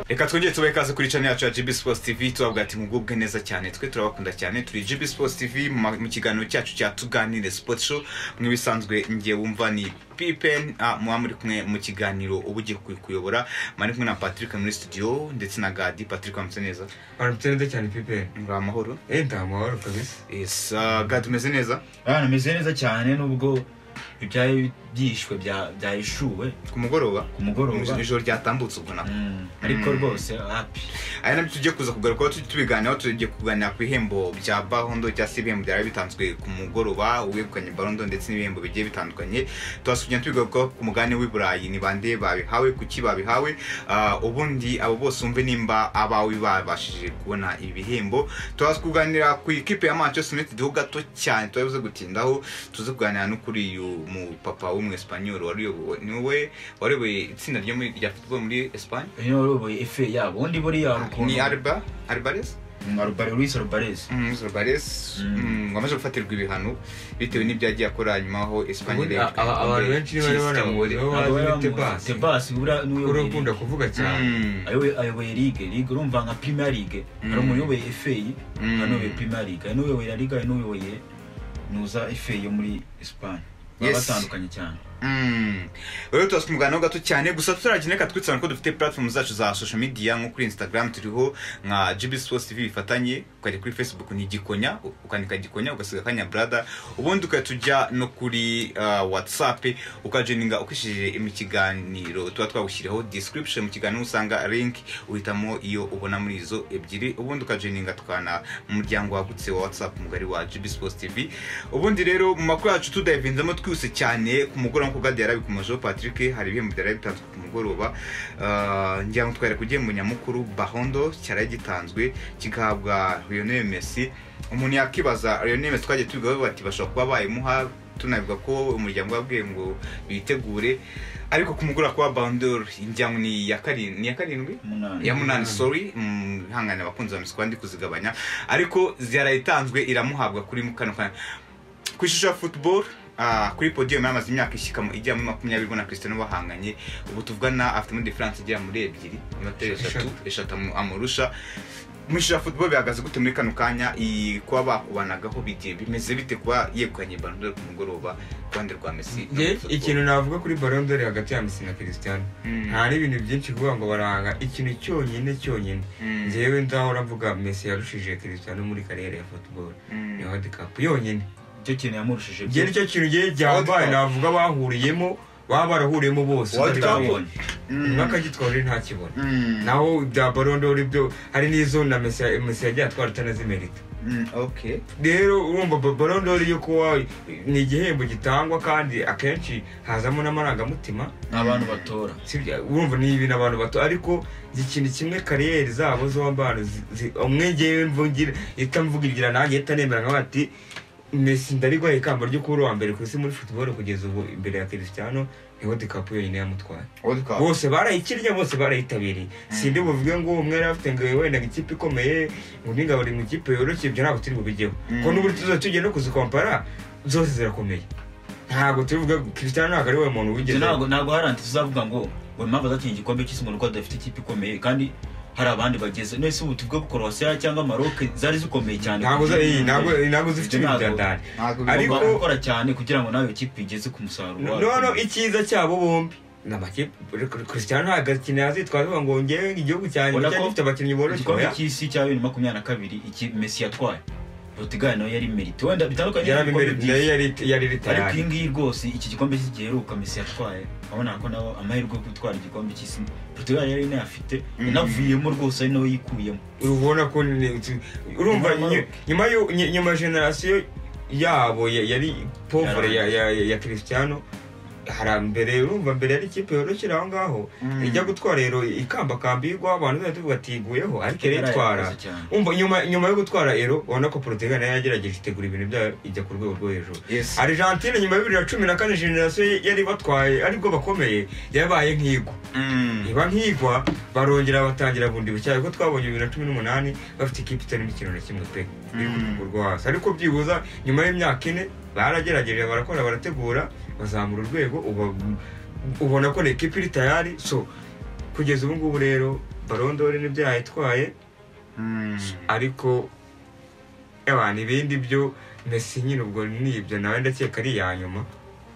reka twongere tubahe ikaze kuri channel yacu ya GB Sports TV tubabwira ati mugubwe neza cyane twe turabakunda cyane turi GB Sports TV mu ma- mu kiganiro cyacu cya tuganire sport show mwibisanzwe ngiye wumva ni Pipen ah, muba muri kumwe mu kiganiro uba ugiye kuy- kuyobora mari kumwe na Patrick muri studio ndetse na Gadi Patrick wamutse neza baramutse neza cyane pipe muri amahoro eh nta mahoro kabisa yes ah, Gadi umeze neza abana bameze neza cyane nubwo ibyari byishwe bya- byahishuwe ku mugoroba ku mugoroba ijoro ryatambutse ubwo nako Mm, ariko rwose hapi aya nabyo tujye kuza kugarukaho tu- tubiganiraho tujye kuganira ku bihembo bya bahondo cyangwa se ibihembo byari bitanzwe ku mugoroba uwegukanye barondo ndetse n'ibihembo bigiye bitandukanye tuhasubira tubigarukaho ku mugani w'i burayi ni bande babihawe kuki babihawe Ah, ubundi abo bose wumve nimba abawe babashije kubona ibi bihembo tuhaza kuganira ku ikipe ya manchester united ho gato cyane tubabuze gutindaho tuze kuganira no kuri uyu mupapa w'umwesipanyol wari uyobowe- niwe wayoboye itsinda ryo muri- rya football muri esipanye uyu ni uyoboye efe yabo undi buriya hari ukuntu ni Alba, Alvarez Mm, Alba- Luis Alvarez Zorbares Mm. wamaze gufatirwa ibihano bitewe n'ibyagiye akora nyuma aho Ubundi Espanye a- a- abantu benshi bari baramuziho Ntabwo bazi bari ni bamuzi. tebasi Tebas buriya ni uri uyoboye ukunda kuvuga cyane Ligue. Ayoboye- ayoboye ligue ligue urumva nka premier ligue hari Mm. umuntu uyoboye efe Mm. hari n'uyoboye premier ligue hari n'uyoboye la ligue hari n'uyoboye nuza efe yo muri esipanye baba Yes. batandukanye cyane rero tuba twumuganaho gato cyane gusa tutaragenda reka twitsana ko dufite platform zacu za social media nko kuri instagram turiho nka gb sports tv bifatanye ukajya kuri facebook ni gikonya ukandika gikonya ugasiga akanya brada ubundi ukajya tujya no kuri uh, whatsapp ukajeninga ukoresheje mu kiganiro tuba twagushyiriyeho description mu kiganiro usanga link uhitamo iyo ubona muri izo ebyiri ubundi ukajeninga tukana mu muryango wagutse wa whatsapp mugari wa gb sports tv ubundi rero mu makuru yacu tudayivinzemo twihuse cyane ku mugoroba nk'uko gadi yarabikomejeho patrick hari ibihembo byari bitanzwe ku mugoroba Ah, ngira ngo twari kugihembo nyamukuru bahondo cyari gitanzwe kigahabwa lionel messi umuntu yakibaza lionel messi twagiye tubigaho bati bashobora kuba bayimuha tunabivuga ko umuryango wabwiye ngo bitegure ariko kumugura kwa bandor ngira ngo ni iya karin- ni iya karindwi umunani ya munani sorry mm, ihangane abakunzi ba misiko ndi kuzigabanya ariko yarayitanzwe iramuhabwa kuri kano kanya ku ishusho ya football ah, kuri podium yamaze imyaka ishyikamo ijya muri makumyabiri bo na Cristiano bahanganye ubu tuvugana afitemo difference igera muri ebyiri inoteri eshatu eshatu amu- amurusha mu ishusho ya football bihagaze gute muri kano kanya i- kuba bakubanagaho bigiye bimeze bite kuba yegukanye bandore ku mugoroba ku ruhande rwa Messi no muri Nge, football? ikintu navuga kuri barondori hagati ya mesi na christian Mm, nta n'ibintu byinshi kuvuga ngo baranga ikintu cyonyine cyonyine mm, njyewe ndahora mvuga mesi yarushije christian muri kariyeri ya football mm. ni world cup yonyine icyo kintu yamurushije njye nicyo kintu njyewe ryambaye World Cup. navuga bahuriyemo baba barahuriyemo bose World Cup. utabonye Mm, umwaka agitwaje ntakibona mm, naho bya barondori byo hari n'izo na mesi mesi yagiye atwara itanazimerita mm, okay rero urumva ba- Ballon d'Or yo kuba ni igihembo gitangwa kandi akenshi hazamo n'amarangamutima ni abantu batora sibyo? urumva ni ibintu abantu bato ariko ikintu kimwe kariyeri zabo z'abana umwe ngewe mvugira ihita mvugira nanjye ihita nemera nkawe ati mesi ndarigwaye ikamba ryo kuba uri uwa mbere ku isi muri football kugeza ubu imbere ya Cristiano ni World Cup yonyine yamutwaye World Cup. bose barayikinnye bose barayitabiriye sindi buvuge ngo umwe yari afite ngo wenda ngo ikipe ikomeye undi ngo buri mu ikipe yoroshye ibyo ntabwo turi bubigeho Mm. ko n'ubu tuzajya tujya no kuzikompara zose zirakomeye ntabwo turi buvuge ngo Cristiano ntabwo ari we muntu Ibyo wigeze ntabwo ntabwo haranti tuzavuga ngo ngo impamvu azakinnye igikombe cy'isi mu Rwanda dafite ikipe ikomeye kandi hari abandi bageze nese ubu tuvuge ko Croatia cyangwa Maroc zari zikomeye cyane ntabwo za- iyi, ntabwo ntabwo zifite Ibyo ibintu ntabwo- bya dani Ntabwo Ariko- Ugomba gukora cyane kugira ngo nawe ikipe igeze ku musaruro wayo. noneho icyiza cyabo bombi ni amakipe Cristiano ntabwo akinira azitwaza ngo ngewe igihugu cyanjye Ubona cyari ko gifite abakinnyi boroshye igikombe oya. cy'isi cya bibiri na makumyabiri na kabiri iki Messi yatwaye Portugal nayo yari merite wenda bitandukanye yari n'ibikombe imbere by'isi. nayo yari- yari ariko ritayari iyi ngiyi rwose iki gikombe cy'isi giheruka Messi yatwaye urabona ko nawe amahirwe yo gutwara igikombe cy'isi Portugal yari inayafite Mm. inavuyemo rwose ari nawe yikuyemo urabona ko ni- urumva Nyuma nyu- nyuma yo- nyu- nyuma ya generasiyo yabo ya- yari povure ya, ya, ya, ya christiano hari mbere urumva mbere yari ikipe yoroshyira aho ngaho Mm. ijya gutwara rero ikambakambirwa abantu zahita tuvuga ati iguyeho ariko yari itwara Yarayakoze cyane. umva nyuma nyuma yo gutwara ero ubona ko porotega nayo yagerageje itegura ibintu byayo ijya ku rwego rwo hejuru Yes. argentine nyuma ya bibiri na cumi na kane generasiyo yari batwaye aribwo bakomeye yabaye nk'igwa Mm. niba nkigwa barongera batangira bundi bushya ariko twabonye bibiri na cumi n'umunani bafite ikipe itarimo ikintu na kimwe pe iri ku Mm. rwego rwo hasi ariko byibuza nyuma y'imyaka ine baragerageje barakora barategura bazamura urwego uba- ubona ko ni ikipe iri tayari so kugeza ubu ngubu rero barondore n'ibyo yayitwaye Mm. ariko ewa ibindi byo mesi nyine ubwo ni ibyo nawe ndakeka ari iya nyuma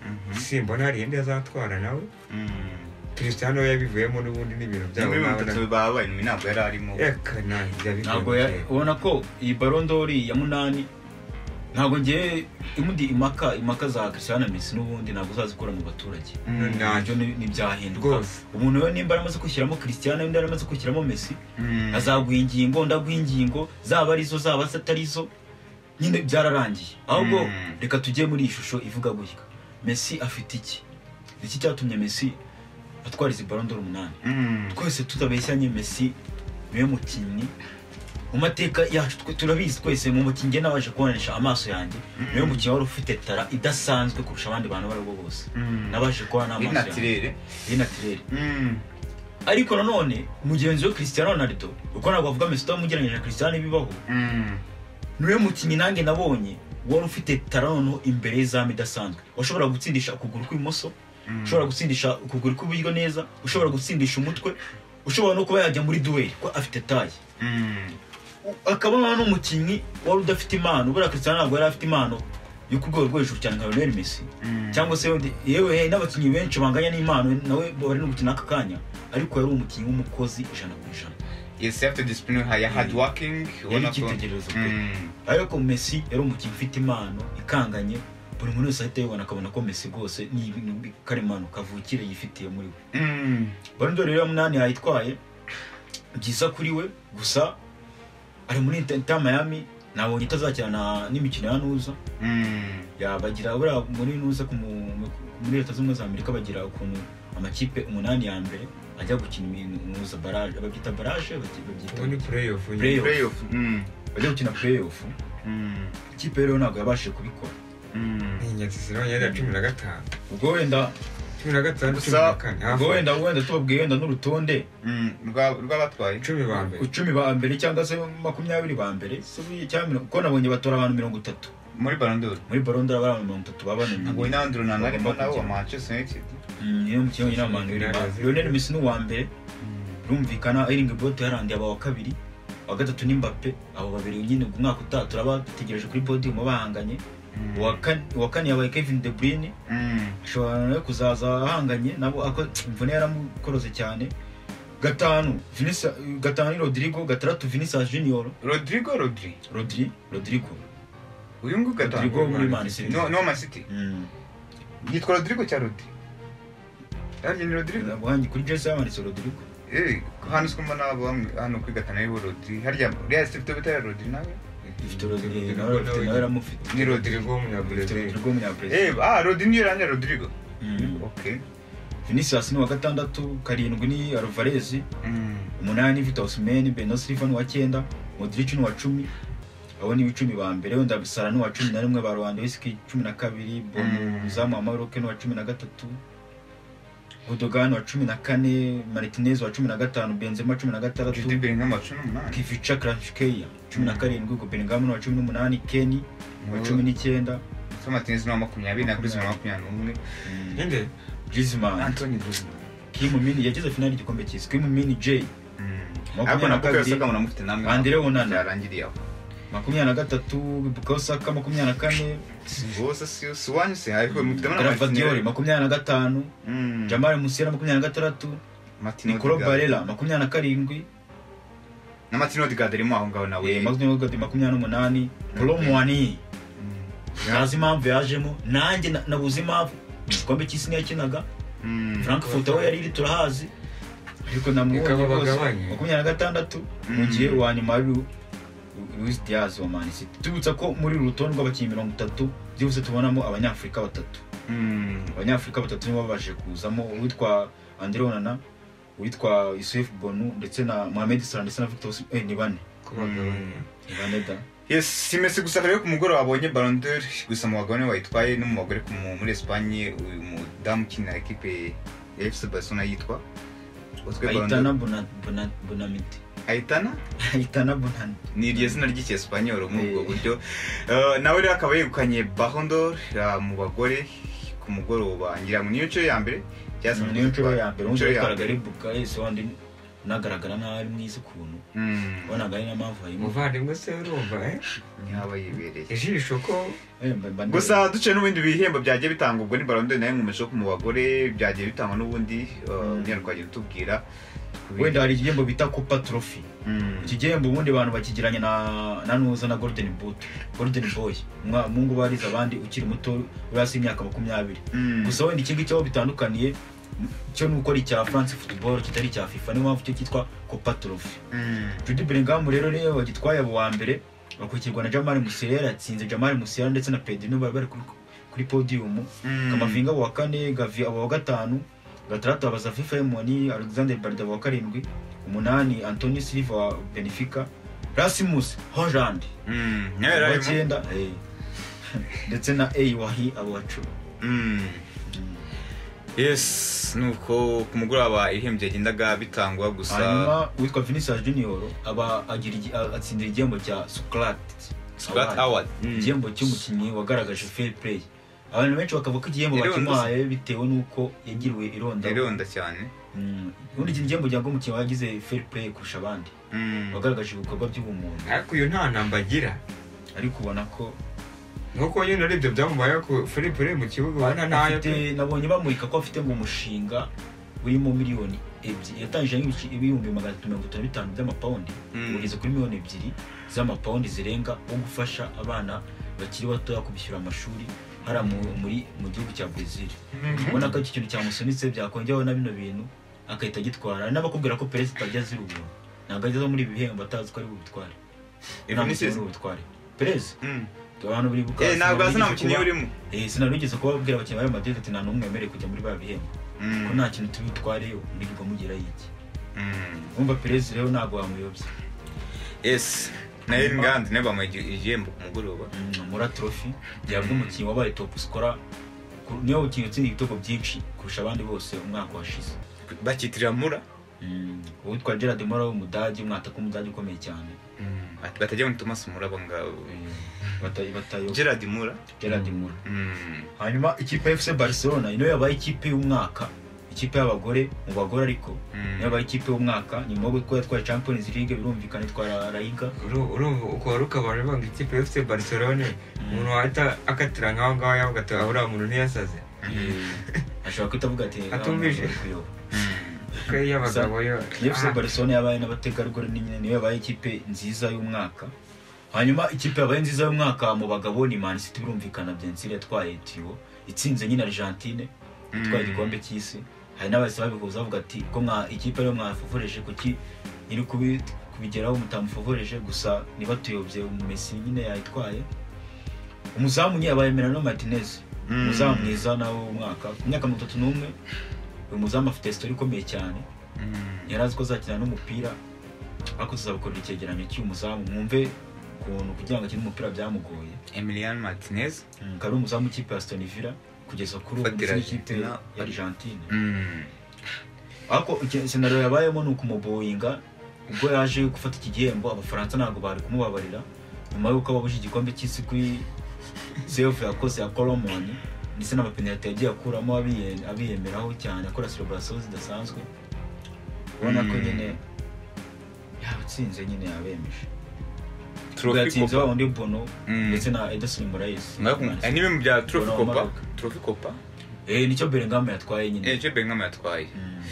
Mhm. simbona hari indi azatwara nawe Mm. christian we yabivuyemo n'ubundi n'ibintu byabo Niba ibintu nawe na- bitatu babaye nyuma ntabwo yari arimo Eka, nta, yabivuyemo ntabwo ya- kera. ubona ko iyi barondori ya munani ntabwo ngewe imundi impaka impaka za christian na messi n'ubundi ntabwo uzazikura mu baturage Mm. Nta- nabyo ni- ntibyahinduka rwose umuntu we nimba yaramaze kwishyiramo christian undi yaramaze kwishyiramo messi Mm. azaguha ingingo ndaguha ingingo zaba ari zo zaba atari zo nyine byararangiye ahubwo Mm. reka tujye muri iyi shusho ivuga gutya messi afite iki iki cyatumye messi atwara izi barondoro umunani Mm. twese tutabeshyanye messi niwe mukinnyi mu mateka yacu twe turabizi twese mu mukinnyi njye nabaje kubonesha amaso yanjye niwe mukinnyi wari ufite tara idasanzwe kurusha abandi bantu abo ari bo bose Mm. nabaje kubona n'amaso yanjye Inatirere. inatirere Mm. ariko nanone mugenzi we Cristiano Ronaldo uko ntabwo bavuga Messi utamugereranyije na Cristiano ibibaho Mm. niwe mukinnyi nanjye nabonye wari ufite tara noneho imbere y'izamu idasanzwe washobora gutsindisha ukuguru kw'imoso Mm. ushobora gutsindisha ukuguru kw'iburyo neza ushobora gutsindisha umutwe ushobora no kuba yajya muri duweli ko afite taye Mm. akaba n'umukinnyi wari udafite impano buriya Cristiano ntabwo yari afite impano yo ku rwego rwo hejuru cyane nka Lionel Messi Mm. cyangwa se wenda- yewe n'abakinnyi benshi banganya n'impano nawe bari no gukina aka kanya ariko yari umukinnyi w'umukozi ijana ku ijana Yes, afite discipline ya hard working yari ubona ko icyitegererezo pe Mm. ariko Messi yari umukinnyi ufite impano ikanganye buri muntu wese ahita yibona akabona ko Messi rwose ni ibintu bi- karemano kavukire yifitiye muri we Mm. Ballon d'Or ya munani yayitwaye byiza kuri we gusa ari muri Inter Inter Miami nabonye itazakina na- n'imikino ya nuza Mm. Ya, bagira buriya muri nuza ku mu- mu- muri leta zunze ubumwe za amerika bagira ukuntu amakipe umunani ya mbere ajya gukina iminu- nuza baraje babyita baraje bati- ubu ni babyita playoff nyine. Playoff. Playoff. Mm. bajya gukina playoff Mm. ikipe rero ntabwo yabashije kubikora Mm. ni inyakizi nawe yari iya cumi na gatanu ubwo wenda cumi na gatanu cumi Gusa- na kane hafi ubwo wenda wenda tubabwiye wenda n'urutonde Mm. Rwa- rw'abatwaye icumi ba mbere icumi ba mbere cyangwa se makumyabiri ba mbere se buriya cyangwa mirongo- kuko nabonye batora abantu mirongo itatu muri Ballon d'Or. muri baronda hari abantu mirongo itatu Ngo babananiye Inandro na Narimo nabo wa Manchester United. niyo mukinnyi wenyine abantu Ronaldo. lionel messi ni uwa mbere birumvikana iringi bote yarandi aba wa kabiri uwa gatatu ni mbappe abo babiri nyine ku mwaka utaha turaba dutegereje kuri podium bahanganye Mm. uwa kane- uwa kane yabaye kevin de bruyne Mm. ashobora nawe kuzaza ahanganye nabo ako imvune yaramukorose cyane gatanu Vinicius- gatanu ni rodrigo gatandatu vinicius junior Rodrigo Rodri. rodri rodrigo Uyu nguyu gatanu. rodrigo muri man city No, no Man City. Mm. Yitwa Rodrigo cyangwa Rodri? Yanjye ni Rodrigo. Wanjye kuri jesi yamanitse rodrigo Eh, hano si ko mbona abo bamwe hano kuri gatanu aribo Rodri harya Real Steve Tobita ya Rodri nawe ifite rodrigo nawe afite nawe aramufite ni Rodrigo rodrigo ifite w'umunyabrazil rodrigo w'umunyabrazil eh ah Rodri niyo ranjye rodrigo Mm. okay vinicius ni uwa gatandatu karindwi ni alvarez Mm. umunani vitor osimhen beno silva ni uwa cyenda modric ni uwa cumi abo ni icumi ba mbere wenda bisara ni uwa cumi na rimwe ba rwandawiski cumi na kabiri Mm. bomuzamu wa maroke ni uwa cumi na gatatu godogan wa cumi na kane martinez wa cumi na gatanu benzema cumi na Jude gatandatu Bellingham wa cumi n'umunani kivica kranchkeya cumi na karindwi goberingamu ni uwa cumi n'umunani keni ni uwa Uwo- cumi n'icyenda So Martinez ni uwa makumyabiri na Griezmann wa makumyabiri n'umwe Mm. ninde Griezmann Anthony Griezmann Kim Min yageze finali igikombe cy'isi Kim Min J Mm. Makumyabiri ariko na nako kabiri. yasaga ngo namufite namwe Andre Onana. yarangiriye aho makumyabiri na gatatu Bukayo Saka makumyabiri na kane rwose si si wanyu se ariko mufitemo na Gravadioli Martinez makumyabiri na gatanu Mm. Jamal Musiala makumyabiri na gatandatu Martin Nicolo Odegaard. Barella makumyabiri na karindwi na Martin Odegaard arimo aho ngaho nawe eh, Maxime Odegaard makumyabiri n'umunani Kolo Muani Mm. ntazi impamvu yajemo nanjye na- nabuze impamvu igikombe cy'isi yakinaga Mm. Frankfurt aho yariri turahazi ariko namubonye Reka rwose babagabanye. makumyabiri na gatandatu Mm. mu gihe uwa nyuma ari Lu- Luis Diaz wa Man City tubutsa ko muri uru rutonde rw'abakinnyi mirongo itatu byihuse tubonamo abanyafurika batatu Mm. abanyafurika batatu nibo babashije kuzamo uwitwa andre onana uwitwa yusuf bonu ndetse na mohamed salah ndetse na victor Osimhen. eh, ni bane kubagabanya ni bane da yes si Messi gusa rero ku mugoroba abonye Ballon d'Or gusa mu bagabo niwe wayitwaye no mu bagore ku mu- muri Espagne uyu mudamu ukinira ekipe ya FC Barcelona yitwa Utwe Ballon ayitana d'Or. Bona- Bona- bonamite Aitana ayitana bonani ni iryo zina ry'icyesipanyoro muri ubwo Eh. buryo Eh, nawe rero akaba yegukanye Ballon d'Or eh, mu bagore ku mugoroba ngira ngo niyo nshuro ya mbere cyangwa se niyo nshuro ya mbere undi Nshuro ya yatwaraga mbere. ari bukayo wandi unagaragara nk'aho ari mwiza ukuntu Mm. wabonaga ari na mpamvu harimo umuvandimwe se urumva eh? yaba yibereye ijisho ko gusa duce n'ubundi bihembo byagiye bitanga ubwo ni barondo nayo nkomeje ko mu bagore byagiye bitangwa n'ubundi uh, Mm. unyarwa wagiye utubwira ku bindi. wenda hari igihembo bita kupa torofi Mm. iki gihembo ubundi abantu bakigiranye na na nuza na golden boot golden boy Umwa- mungu bariza abandi ukiri muto uri hasi y'imyaka makumyabiri Mm. gusa wenda iki ngiki aho bitandukaniye cyo ni uko ari icya france football kitari icya fifa niyo mpamvu cyo cyitwa copa trophy Mm. judy bellingham rero niyo wagitwaye abo wa mbere bakurikirwa na jamal musiala yatsinze jamal musiala ndetse na pedro bari bari kuri, kuri podium Mm. kamavinga abo wa kane gavi abo wa gatanu gatandatu abaza fifa emoni alexander barda abo wa karindwi umunani antoni silva wa benefica rasimus hollande Mm. nawe yari abo wa arimo. cyenda eh. ndetse na a wahi abo wa cumi Mm. Mm. yes nuko ku mugoroba ibihembo byagendaga bitangwa gusa hanyuma uwitwa vinicius junior aba agira igi- a- atsindira igihembo cya sukrat Scott Howard Mm. igihembo cy'umukinnyi wagaragaje fair play abantu benshi bakavuga ko igihembo Irondo se. bakimuhaye bitewe n'uko yagiriwe ironda ironda cyane Mm. ubundi iki gihembo cyangwa umukinnyi wagize fair play kurusha abandi Mm. wagaragaje ibikorwa by'ubumuntu ariko uyu nta namba agira ariko ubona ko nkuko nyine ari ibyo byamubayeho ku philippe uri mu kibuga ubona ntayo afite nabonye bamurika ko afite ngo umushinga urimo miliyoni ebyiri yatangije nk'ibici- ibihumbi magana atatu mirongo itanu na bitanu by'amapawundi Mm. ugeze kuri miliyoni ebyiri z'amapawundi zirenga wo gufasha abana bakiri batoya kubishyura amashuri hariya mu- muri mu gihugu cya brezil ubona ko iki kintu cyamusunitse byakongeraho na bino bintu agahita agitwara hari n'abakubwira ko perezida atajya azira ubuntu ntabwo ageze muri ibi bihembo atazi ko ari bubitware nta mukinnyi uri bubitware perezida Mm. abantu biribuka Eh, ntabwo hasi nta sinari mukinnyi kuba- urimo Eh, sinarugeze kubabwira abakinnyi ba Real Madrid ati nta n'umwe wemerewe kujya muri ba bihembo Mm. ko nta kintu tubitware murirwa mugira yiki Mm. wumva perezida rero ntabwo wamuyobya yes nayo ni ngandi nayo bamuha igi- igihembo ku mugoroba Mm, mura trophy gihabwa umukinnyi wabaye top scorer ku- niwe mukinnyi utsindiye ibitego byinshi kurusha abandi bose umwaka washize bakitirira mura Mm, uwitwa gerard mora w'umudage umwataka w'umudage ukomeye cyane Mm. Ati- batajya muri thomas mura abo ngabo Eh, bata- batayo gerard mura gerard mura Mm. hanyuma ikipe ya fc barcelona niyo yabaye ikipe y'umwaka ikipe y'abagore mu bagore ariko Mm. niyo yabaye ikipe y'umwaka nyuma yo gutwara twa champions league birumvikana itwara rayiga urumva uko wari ukabona banga ikipe ya fc barcelone umuntu wahita akatira nk'aho ngaho yavuga ati ahuriya muntu ntiyasaze ashobora kuhita avuga ati Atumvije. "Ah, kuyoba." Mm. ko iyo abagabo yo efuse barcelona yabaye n'abategarugori nyine niyo yabaye ikipe nziza y'umwaka hanyuma ikipe yabaye nziza y'umwaka mu bagabo ni man city birumvikana byensire yatwaye tiyo itsinze nyine argentine itwaye igikombe cy'isi hari n'abahise babihuza bavuga ati ko mwa ikipe ariyo mwafoforeje kuki iri kubi- kubigeraho mutamufoforeje gusa niba tuyobye umumesi nyine yayitwaye umuzamu nyine yabaye merano martinez Mm. umuzamu mwiza nawe w'umwaka ku myaka mirongo itatu n'umwe uyu muzamu afite sitori ikomeye cyane Mm. yari azi ko azakina n'umupira ariko tuzabukorera icyegeranyo cy'umuzamu mwumve ukuntu kugira ngo akine umupira byamugoye emilian martinez akaba ari umuzamu w'ikipe ya Aston Villa kugeza kuri ubu Fatira ndetse n'ikipe ya Argentina. Argentine Mm. ariko iki- senaro yabayemo ni ukumuboyinga ubwo yaje gufata iki gihembo abafaransa ntabwo bari kumubabarira nyuma y'uko ababuje igikombe cy'isi kuri sefu yakoze ya koromoni ndetse n'amapenaliti yagiye akuramo abiye- abiyemeraho cyane akora celebration zidasanzwe ubona ko Mm. nyine yawutsinze nyine yabemeje Trophy yatsinze Copa. wa wundi bono Mm. ndetse na edison morais Ngaho ku- eh, ni bimwe mu bya trophy Bono wa copa Maroc. trophy copa Eh, nicyo belingam yatwaye nyine eh cyo Bellingham yatwaye Mm.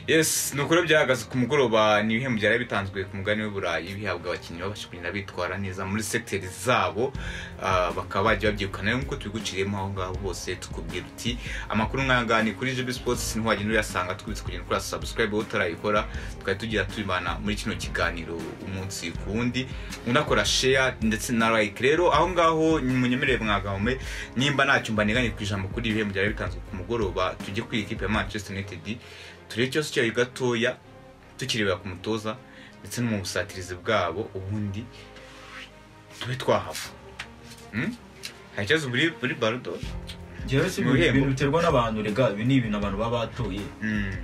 yes ni ukuri byahagaze ku mugoroba ni ibihembo byari bitanzwe ku mugani w'iburayi bihabwa abakinnyi babasha kugenda bitwara neza muri segiteri zabo ah, bakaba bagiye babyirukana rero nk'uko tubiguciriyemo aho ngaho bose tukubwira uti amakuru nk'ayangaya ni kuri jibi sipotsi ntiwagenda uyasanga twibutse kugenda ukora sabusikarayibe utarayikora tukaba tugira tubimana muri kino kiganiro umunsi ku wundi unakora sheya ndetse na like rero aho ngaho munyemerere mwagahome nimba ntacyo mbaneganye ku ijambo kuri ibihembo byari bitanzwe ku mugoroba tujye kuri ikipe ya manchester united turebe cyose icyayi gatoya tukirebera ku mutoza ndetse no mu busatirizi bwabo ubundi tube twahava Hmm? hari ikibazo muri muri barudo Njyewe si Mu bihembo. ibintu biterwa n'abantu rega ibi ni ibintu abantu baba batoye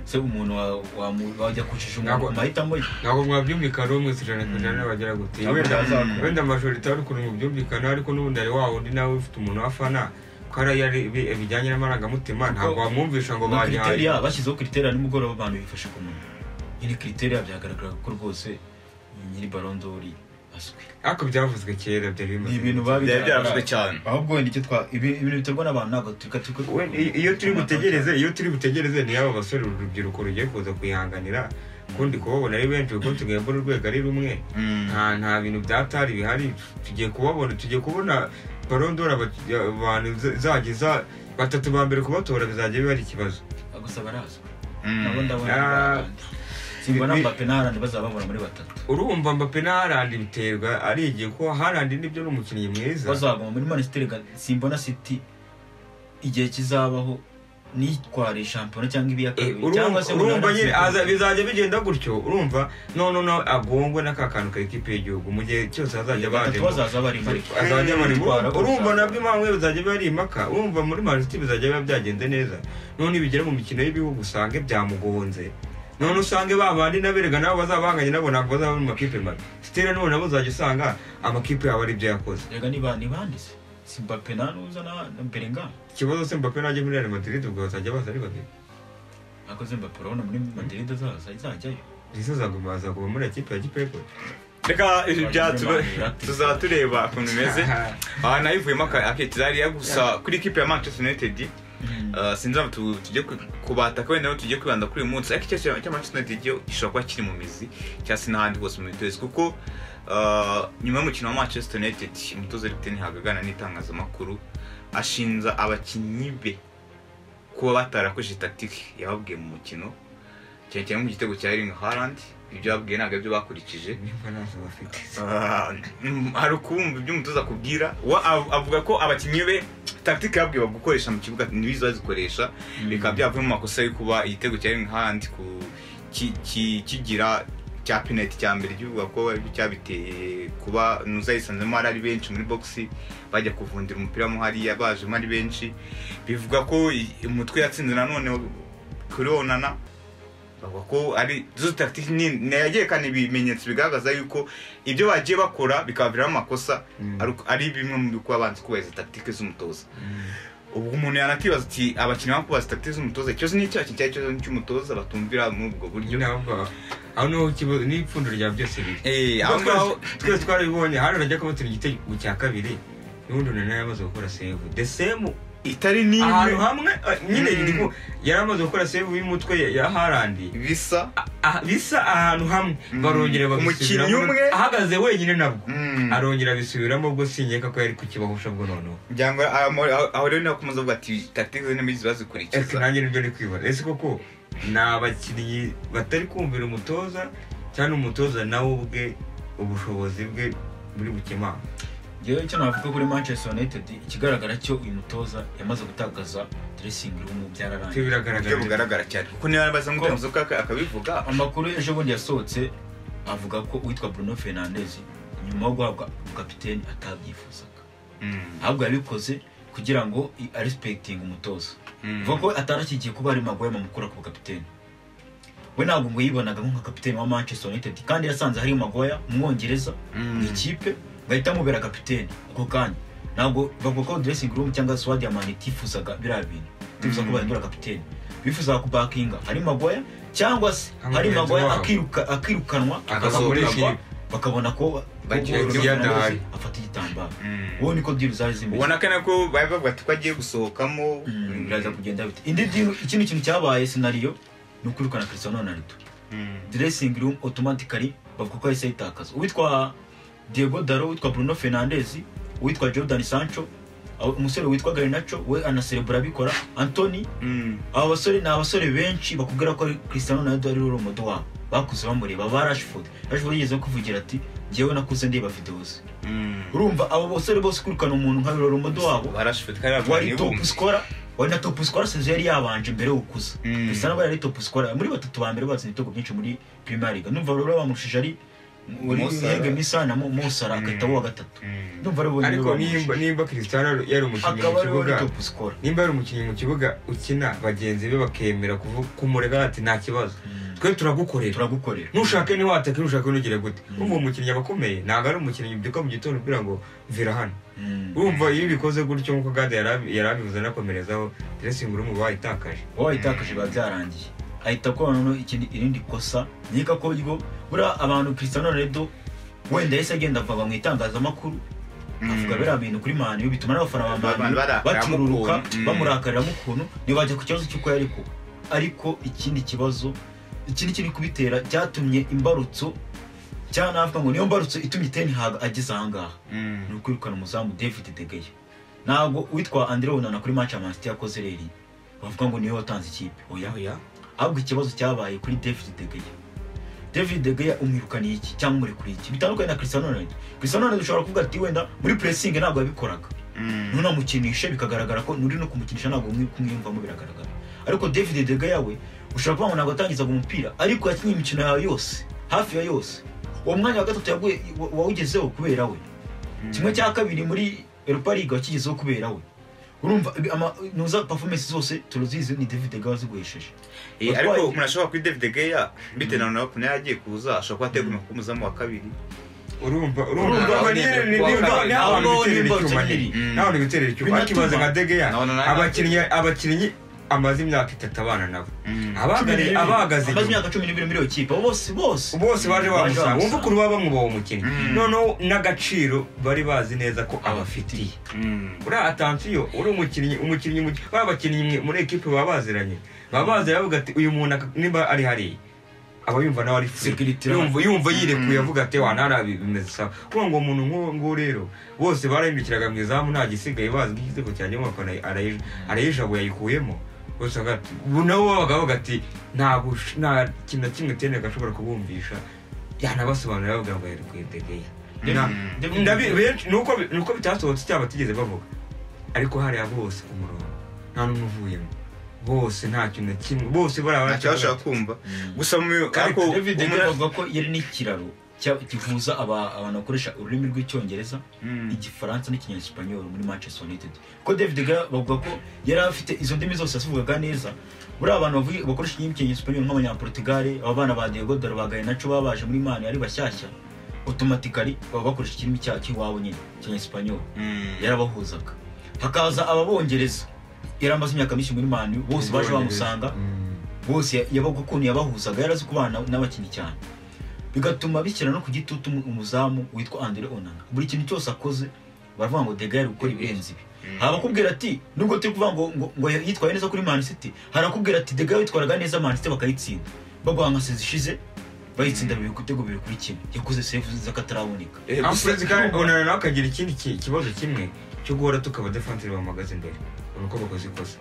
se umuntu wa- wamu- wajya kucisha umuntu Ntabwo- ku mahitamo ye ntabwo mwabyumvikana umwe ku ijana ku ijana bagira gute Ntabwo wenda byazakora. wenda majorite wari ukuntu mubyumvikana ariko n'ubundi ari wa wundi nawe ufite umuntu wafana ko hariya ari ibi- bijyanye n'amarangamutima ntabwo wamwumvisha ngo Ni banyaye kriteriya bashyizeho kriteria nimugoroba abantu bifashe ku munwa nyiri criteriya byagaragara ko rwose nyiri barondori azwi ariko byavuzwe kera byari bimaze ni ibintu igihe. biba Byari byaravuzwe bigaragara. cyane ahubwo wenda icyo twa ibi- ibintu biterwa n'abantu ntabwo tureka tureka- We- i- iyo turi butegereze iyo turi butegereze ni aba basore uru rubyiruko rugiye kuza kuyihanganira kundi kubabona ari benshi kuko tugembura urwego ari rumwe Mm. nta nta bintu bya tari bihari tugiye kubabona tugiye kubona barondora abantu za- zageza batatu ba mbere kubatora bizajya biba ari ikibazo gusa barazwi Mm. nabo ndabona Ah. barahandi. simba na Bi- mbappe na harandi bazababona muri batatu urumva mbappe na harandi biterwa ari igihe ko harandi nibyo ni umukinnyi mwiza bazaguma muri manisiteri simbona siti igihe kizabaho nitware shampiyona cyangwa Eh, ibiyakabiri cyangwa urumva se urumva umunani nyine Siti. aza- bizajya bigenda gutyo urumva none no agongwe n'akakantu ka ekipe y'igihugu mu gihe cyose hazajya batatu bajemo bazaza barimo ariko azajya bari Twara mu- urumva nabyo impamvu bizajya biba ari impaka urumva muri marisiti bizajya biba byagenze neza none bigera mu mikino y'ibihugu usange byamugonze none usange ba bandi n'aberega nabo bazabanganye nabo ntabwo bazaba bari mu makipe mabi sitera none nabo uzajya usanga amakipe yabo ari ibyo yakoze rega niba nibanditse simbappe na nuza na na Bellingham ikibazo se mbappe najya muri real madrid ubwo bazajya baza ari babiri akoze mbappe urabona muri madrid azaza izajyayo ndetse azaguma azaguma muri ekipe ya gipepo reka ibi byacu tuzaba tureba ukuntu bimeze aha nayivuyemo aka- aketizariya gusa kuri ikipe ya manchester united Uh, sinzi ntabwo tu- tujye kwi- kubata ko wenda tujye kwibanda kuri uyu munsi ariko icyo cya manchester united yo gishobora kuba kiri mu mizi cyangwa se n'ahandi hose mu mitozo kuko uh, nyuma y'umukino wa manchester united umutoza ariko ntihabwa aganira n'itangazamakuru ashinja abakinnyi be kuba batarakoze tatike yababwiye mu mukino cyane cyane mu gitego cya Erling Haaland ibyo babwiye ntabwo aribyo bakurikije nimba ntazo bafite Ah, mm, hari ukumva ibyo umutoza akubwira wa- av- avuga ko abakinnyi be tactique yabwiye gukoresha mu kibuga ntibizi bazikoresha bikaba byavuye mu makosa yo kuba igitego cya Erling Haaland ku- ki- ki- kigira cya penalty cya mbere kivuga ko aribyo cyabiteye kuba nuzayisanzemo ari ari benshi muri box bajya kuvundira umupira mo hariya bajemo ari benshi bivuga ko i- umutwe yatsinze nanone kuri onana bavuga ko ari zo tactique nayagiye kandi ibimenyetso bigaragaza yuko ibyo bagiye bakora bikabaviramo amakosa Mm. ari- ari bimwe mu bikuba banze kubahiriza tactique z'umutoza ubwo umuntu yanakibaza ati abakinnyi baba kubaza tactique z'umutoza ikibazo ni icyaha cyari ikibazo ni cy'umutoza batumvira muri ubwo buryo nyine ahubwo aho niho ikibazo n'ipfundo rya byose biri Eh, aho ngaho Aho twese twarabibonye hari urajya kubatera igitego cya kabiri n'ubundi umuntu yari amaze gukora save the same itari n'imwe ahantu hamwe eh, nyine Mm. igihugu yari amaze gukora save y'umutwe ya- ya harandi bisa Ah, bisa ahantu hamwe Mm. barongera babisubiramo Umukinnyi umwe. ahagaze wenyine nabwo Mm. arongera abisubiramo ubwo sinyeka ko yari kukibahusha bwo noneho byangwa aho- aho aho rero niho akomeza avuga ati tactique ze n'imizi ese bazikurikiza nanjye nibyo ari kwibona ese koko ni abakinnyi batari kumvira umutoza cyangwa umutoza nawe ubwe ubushobozi bwe buri bukemanga ngewe icyo navuga kuri manchester united ikigaragara cyo uyu mutoza yamaze gutakaza dressing room ibyo byararangiye uburyo biragaragara bugaragara cyane kuko niba yarabaza ngo umutoza ukaka- akabivuga amakuru ejo bundi yasohotse avuga ko uwitwa bruno fernandez nyuma yo guhabwa kapiteni atabyifuzaga Mm. ahubwo yabikoze kugira ngo i- aresipegitinge umutoza Mm. ivuga ko atarashyigiye kuba ari magoye amukura ku kapiteni we ntabwo ngo yibonaga nk'akapiteni wa manchester united kandi yasanze hari magoya umwongereza mu Mm. ikipe ngo ahita amubera kapiteni ako kanya ntabwo bavuga ko dressing room cyangwa swadi ya mani itifuzaga biriya bintu itifuza ko Mm. bahindura kapiteni bifuzaga kubakinga hari magoya cyangwa se Nka hari mugenzi magoya wabo. akiruka- akirukanwa Akasohoka muri akazakoreshwa ikipe. bakabona ko Bagiye ko kujya Ronaldo adahari. afata igitambaro Mm. uwo niko diru zari zimeze ubona ko nako bari bavuga ati ko agiye gusohokamo Mm, biraza kugenda bite indi diru ikindi kintu cyabaye sinariyo ni ukwirukana Cristiano Ronaldo Mm. dressing room automatically bavuga ko yahise yitakaza uwitwa Diego Daro uwitwa Bruno Fernandes uwitwa Jordan Sancho aho- umusore witwa Garnacho we anaserebura abikora Anthony Mm. aba basore ni abasore benshi bakubwira ko ari Cristiano Ronaldo ari role model wabo bakuze bamureba ba Rashford Rashford yigeze kuvugira ati njyewe nakuze ndeba videos Mm. urumva abo basore bose kwirukana umuntu nka role model wabo barashifite kandi bavuga wari top scorer wari na top scorer sezo yari yabanje mbere yo gukuza Mm. bisa naho yari top scorer muri batatu ba mbere batsinze ibitego byinshi muri premier league numva rero bamurushije ari Mo Salah. yega misa na Mo- Mo Salah Mm. agahita uwa gatatu Mm. ndumva rero bonyine ariko nimba bamurushije nimba Cristiano yari umukinnyi mu akaba ariwe kibuga wari top scorer nimba yari umukinnyi mu kibuga ukina bagenzi be bakemera kuvu- kumurega ati nta kibazo twe turagukorera turagukorera ntushake ntiwatake ntushake nugire gute urumva uwo mukinnyi aba akomeye ntabwo ari umukinnyi ubyuka mu gitondo ubwira ngo mvira hano Mm. urumva iyo ubikoze gutyo nk'uko gade yari abi- yari abivuze anakomerezaho dressing room baba itakaje wowe itakaje biba byarangiye ahita akora noneho ikindi irindi kosa nkeka ko ryo buriya abantu Cristiano Ronaldo wenda yahise agenda akava mu itangazamakuru avuga biriya bintu kuri mani yo bituma n'abafana ba Abantu mani barakaramo bacururuka ukuntu, mm. bamurakariramo ukuntu ntibajya ku kibazo cy'uko yari ko ariko ikindi kibazo ikindi kiri kubitera cyatumye imbarutso cyangwa navuga ngo niyo mbarutso itumye Ten Hag ageze ahangaha Mm. ni ukwirukana umuzamu david de Gea ntabwo uwitwa andre onana kuri match ya man city yakoze reri bavuga ngo niwe watanze ikipe oya oya ahubwo ikibazo cyabaye kuri david de Gea david de Gea umwirukaniye iki cyangwa umurekuriye iki bitandukanye na cristiano ronaldo cristiano ronaldo ushobora kuvuga ati wenda muri pressing ntabwo yabikoraga Mm. ntunamukinishe bikagaragara ko nuri no kumukinisha ntabwo umwi- kumwiyumvamo biragaragara ariko david de Gea we ushobora kuvuga ngo ntabwo yatangizaga umupira ariko yakinnye imikino yawe yose hafi ya yose uwo mwanya wa gatatu yaguye wa- wawugezeho kubera we kimwe cya kabiri muri europa league wakigezeho kubera we urumva ibi- ama- nuza performance zose turazizi ni david de Gea waziguhesheje Eh, ariko umuntu ashobora kuri david geya bitewe na ronaldo nawe agiye kuza ashobora kuba ateguye kuba umuzamu wa kabiri urumva Urumva, urumva bariyeri ni urumva, niba urumva, niba abantu biterera urumva, urumva, icyuma urumva, nyine urumva. nawe uri guterera icyuma Binatuma. akibaza nka degeya No, no, no, no. abakinnyi abakinnyi amaze imyaka itatu abana nabo Mm. abahagariye abahagaze amaze inyuma imyaka cumi n'ibiri muri iyo kipe abo bose bose bose baje bamusanga wumva bamusanga. ukuntu baba bamwubaha umukinnyi Mm. noneho n'agaciro bari bazi neza ko abafitiye Mm. uriya atansiyo uri umukinnyi umukinnyi mu- ba bakinnyi mwe muri ekipe baba baziranye baba baziranye bavuga ati uyu muntu aka- niba ari hariya aba yumva nawe ari free. Security yumva yumva yirekuye Mm. avuga ati wa ntara bimeze sawa kuko ngo umuntu nk'uwo nguwo rero bose barahindukiraga mu izamu nta gisigaye bazi ko igitego cyanjye umufana arayi- arayijabuye ayikuyemo bose bavuga ati- ubu nabo babaga bavuga ati nta gush- nta kintu na kimwe tene gashobora kubumvisha yanabasobanurira bavuga ngo yarekuye degeya Na- Mm. David- Ndabi- benshi nuko bi- nuko bitasohotse cyangwa batigeze bavuga ariko hariya bose ku murongo nta n'umwe uvuyemo bose nta kintu na kimwe bose bariya ntacyo bashobora kumva gusa mu Kandi ariko David de Gea umuntu- avuga ko yari n'ikiraro cya- gihuza aba- abantu bakoresha ururimi rw'icyongereza Mm. igifaransa n'ikinyasipanyoro muri manchester united ko david de Gea bavuga ko yari afite izo ndimi zose yazivugaga neza buriya abantu bavuga- bakoresha indimi cy'ikinyasipanyoro nk'abanyaportugal aba bana ba diego dore bagaye naco baba baje muri mani ari bashyashya otomatikari baba bakoresha ikirimi cya- cy'iwabo nyine cy'inyasipanyoro Mm. yarabahuzaga hakaza ababongereza yari amaze imyaka myinshi muri mani bose baje bamusanga Mm. bose ya- yabaga ukuntu yabahuzaga yarazi kubana n'abakinnyi cyane bigatuma bishyira no ku gitutu umu- umuzamu witwa Andre Onana buri kintu cyose akoze baravuga ngo Degaye ari gukora ibirenze ibi haba akubwira ati nubwo turi kuvuga ngo ngo- ngo yitwaye neza kuri Man City hari akubwira ati Degaye witwaraga neza Man City bakayitsinda baguha nka sezi ishize bayitsinda bibiri ku bitego bibiri kuri kimwe yakoze save z'akataraboneka Eh, gusa- Amfred kandi onana nawe akagira ikindi ki- kibazo kimwe cyo guhora tukaba defensire bamuhagaze imbere urabona ko bakoze ikosa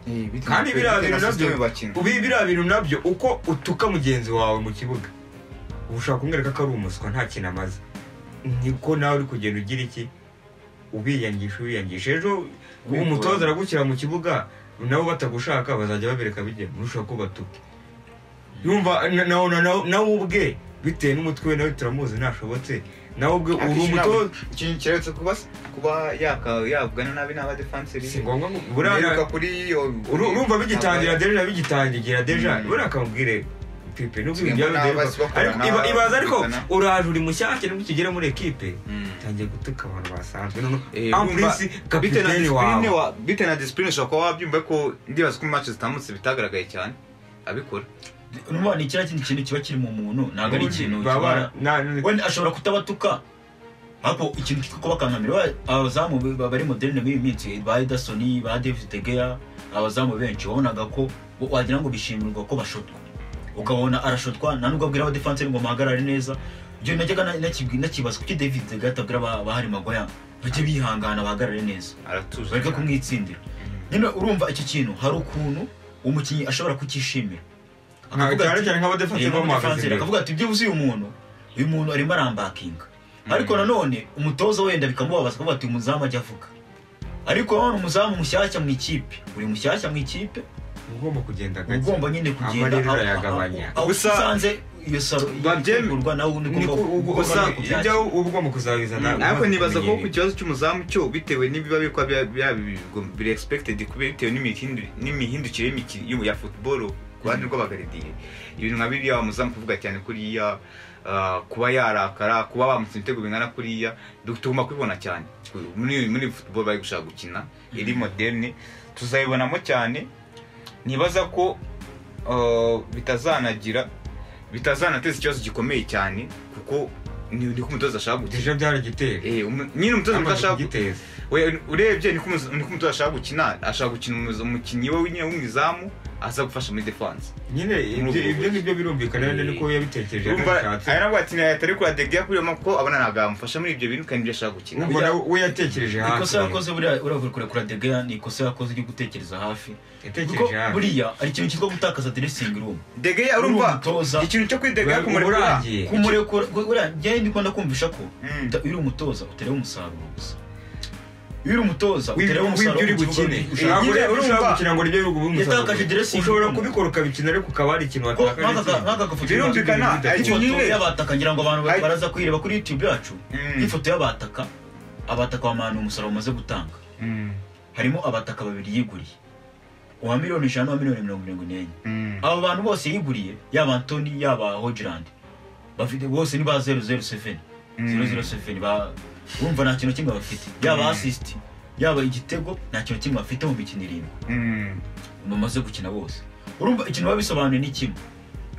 Eh, bitewe kandi na- biriya bitewe na bintu nabyo system bakina. ubi- biriya bintu nabyo uko utuka mugenzi wawe mu kibuga uba ushaka kumwereka ko ari umuswa nta kintu amaze niko nawe uri kugenda ugira iki ubiyangisha ubiyangisha ejo umutoza aragushyira mu kibuga nabo batagushaka bazajya babereka bijya urushaho ko batuke yumva na- na- na- na- nawe ubwe bitewe n'umutwe we nawe turamuzi ntashobotse nawe ubwe uri Akenshi ntabwo- umutoza ikintu kiretse kuba kuba yaka- yavugana nabi n'abadefanseri si ngombwa ngo buriya buriya kuri iyo uru- urumva bigitangira deja bigitangira deja Mm. buriya akamubwire pipe nubwo Kimwe ibyo n'aba basi bideja. bakorana, ariko iba- ibaza ariko bakorana. uraje uri mushyashya nubwo ukigera muri ekipe Mm. tangiye gutuka abantu basanzwe noneho Eh, ampurisi urumva, bitewe na kapiteni disipurine wawe wa- bitewe na disipurine ushobora kuba wabyumva ko ndibaza ko match zitambutse bitagaragaye cyane abikora urumva ni kiriya kindi kintu kiba kiri mu muntu ntabwo ari ikintu Baba- kibara na- wenda ashobora kutabatuka ariko ikintu kitwa kubakankamira Wa- abazamu be- ba- bari moderne muri iyi minsi ba edasoni ba david de Gea abazamu benshi wabonaga ko wa- wagira ngo bishimirwa ko bashotwa ukabona arashotwa nta nubwo abwira abadefanseri ngo muhagarare neza ibyo najyaga na- nakibwi- nakibaza kuki david de Gea atabwira ba- bahari magoya bajye bihangana bahagarare neza aratuje bareke kumwitsindira nyine urumva icyo kintu hari ukuntu umukinnyi ashobora kukishimira nka- Akavuga cyane ati- cyane nk'abadefansi Yego bamuhagaze umudefansi imbere akavuga ati byibuze uyu muntu uyu muntu arimo arambakinga ariko nanone umutoza wenda bikamubabaza akavuga ati umuzamu ajya avuga ariko nanone umuzamu mushyashya mu ikipe uri mushyashya mu ikipe uba ugomba kugenda uba gake ugomba nyine kugenda Amarira urayagabanya. aho Gusa- usanze iyo saro Babyem- itegurwa nawe uba niko ugomba ugomba gusa kubyakira. ibyo uba ugomba kuzabizana ariko umaze nibaza ko ku kumenyera. kibazo cy'umuzamu cyo bitewe n'ibiba bikwa biri expected kubera bitewe n'imihindu- n'imihindukire y'imiki- y'u- ya football ku ruhande rw'abagaridiye ibintu nka biriya wamuzamu kuvuga cyane kuriya ah, kuba yarakara kuba bamutse ibitego bingana kuriya du- tugomba kubibona cyane muri muri football bari gushaka gukina iri moderne tuzabibonamo cyane nibaza ko uh, bitazanagira bitazanateza ikibazo gikomeye cyane kuko ni niko umutoza ashaka gukina ejo byaragiteye Eh, umu- nyine umutoza niko ashaka we- urebye niko umuzo- niko umutoza ashaka gukina ashaka gukina umuzo- umukinnyi we nyine w'umwizamu aza gufasha muri defense nyine ibyo ibyo ngibyo birumvikana rero niko yabitekereje urumva yabishatse aya nabwo ati atari kuri adegea kuri yo kuko abona ntabwo yamufasha muri ibyo bintu kandi ibyo ashaka gukina ubwo nawe we yatekereje hafi ikosa yakoze buriya uravuga kure kure degeya ni ikosa yakoze ryo gutekereza hafi kuko yatekereje hafi buriya hari ikintu cyitwa gutakaza dressing room degea Uri urumva umutoza. ikintu cyo kuri degea Uri- kumurekura urangiye. kumurekura ku- buriya njyewe ndikunda kumvisha ko Mm. uta- iyo uri umutoza utareba umusaruro gusa iyo uri umutoza wibyo utareba umusaruro uri ku kibuga bukine ushaka- Eh, ntabwo nyine rero ushobora urumva- gukina ngo ryo bihugu Yatakaje dressing ushobora room. kubikora ukabikina ariko ukaba hari ikintu Ko watakaje nk'aka- nk'aka gafoto Birumvikana, ifoto icyo nyine- y'abataka ngira ngo abantu Ay- baraza kuyireba kuri youtube yacu Mm. nk'ifoto y'abataka abataka bamanuye umusaruro bamaze gutanga Mm, harimo abataka babiri yiguriye uwa miliyoni ijana n'uwa miliyoni mirongo irindwi n'enye mm. aba bantu bose yiguriye yaba antoni yaba hojirandi bafite bose ni ba zeru zeru seveni Mm. zeru zeru seveni ba- urumva nta kintu kimwe bafite yaba Mm. asisiti yaba igitego nta kintu kimwe bafite mu mikino irindwi Mm. bamaze gukina bose urumva ikintu biba bisobanuye ni kimwe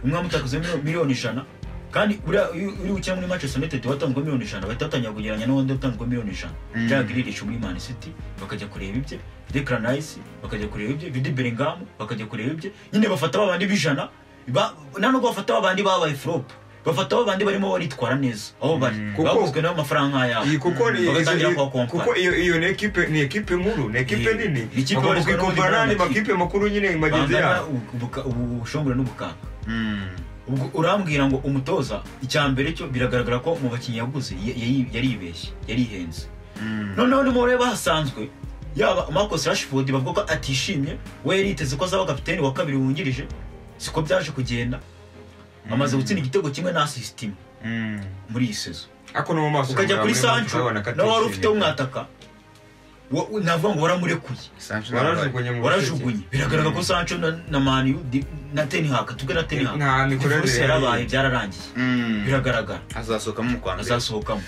umwe amutakaza miliyoni ijana kandi buriya iyo uri gukina muri Manchester United watanzwe miliyoni ijana bahita batangira kugereranya n'uwundi watanzwe miliyoni ijana Mm. Jack Grealish muri Man City bakajya kureba ibye Declan Rice bakajya kureba ibye Jude Bellingham bakajya kureba ibye nyine bafata babandi b'ijana ba- nta nubwo bafata babandi babaye flop bafata babandi barimo baritwara neza aho bari Mm. Kuko- baguzwe n'amafaranga nk'ayabo iyi kuko ni- bagatangira izo- kubakompara. kuko iyo iyo ni ekipe ni ekipe nkuru ni ekipe Eh, nini ni ikipe bagomba ibarizwa no mu kuyikompara n'andi gitaramo makipe makuru nyine magenzi bangana yabo ubu- ubuka- ubu- ubushongore n'ubukaka Mm. ubwo urambwira ngo umutoza icya mbere cyo biragaragara ko mu bakinnyi yaguze ya- ya- yaribeshye yarihenze Mm. noneho nimureba hasanzwe yaba marcus rashford bavuga ko atishimye we yari yiteze ko azaba kapiteni wa kabiri wungirije siko byaje kugenda amaze gutsinda igitego kimwe na assist imwe Mm. muri iyi sezo ariko no mu maso ukajya kuri sancho urabona ko nawe wari atishimye. ufite umwataka wa- wa- navuga ngo waramurekuye Sancho ntabwo warajugunye mu warajugunye biragaragara ko sancho na, na maniyu na tenihaka tubwe na tenihaka Nta mikorere yarabaye yari. byararangiye ari. Mm. biragaragara azasohokamo mu kwa mbere azasohokamo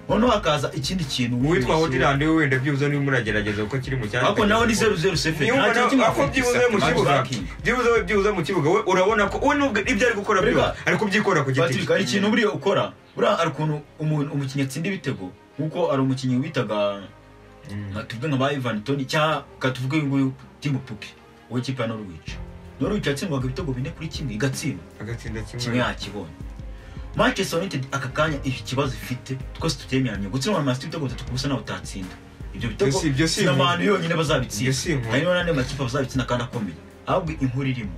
noneho hakaza ikindi kintu uwitwa wese- hodirandi we wenda byibuze niba muragerageza kuko kiri mu cyanya ariko nawe ni zeru zeru sefe Niyo nta ubona- kintu kimwe ako afite. byibuze mu Max kibuga Barking. byibuze we byibuze mu kibuga we urabona ko we nubwo ibyo ari gukora Rega, byose ari kubyikora ku giti Patrick cye hari ikintu buriya ukora buriya hari ukuntu umuntu umukinnyi atsinda ibitego nk'uko hari umukinnyi witaga nka tuvuge nka ba Ivan Toni cyangwa ka tuvuge uyu nguyu Tim Puki w'ikipe ya Norwich Norwich yatsindwaga ibitego bine kuri kimwe igatsindwa agatsinda kimwe kimwe yakibonye Manchester United aka kanya iki kibazo ifite twese tutemeranya gutsindwa na Man City ibitego bitatu ku busa nawe utatsinda ibyo Ibyo si- ibyo bitego si sina inkuru. manu yonyine Ibyo bazabitsinda si inkuru. hari n'andi makipe bazabitsinda kandi akomeye ahubwo inkuru irimo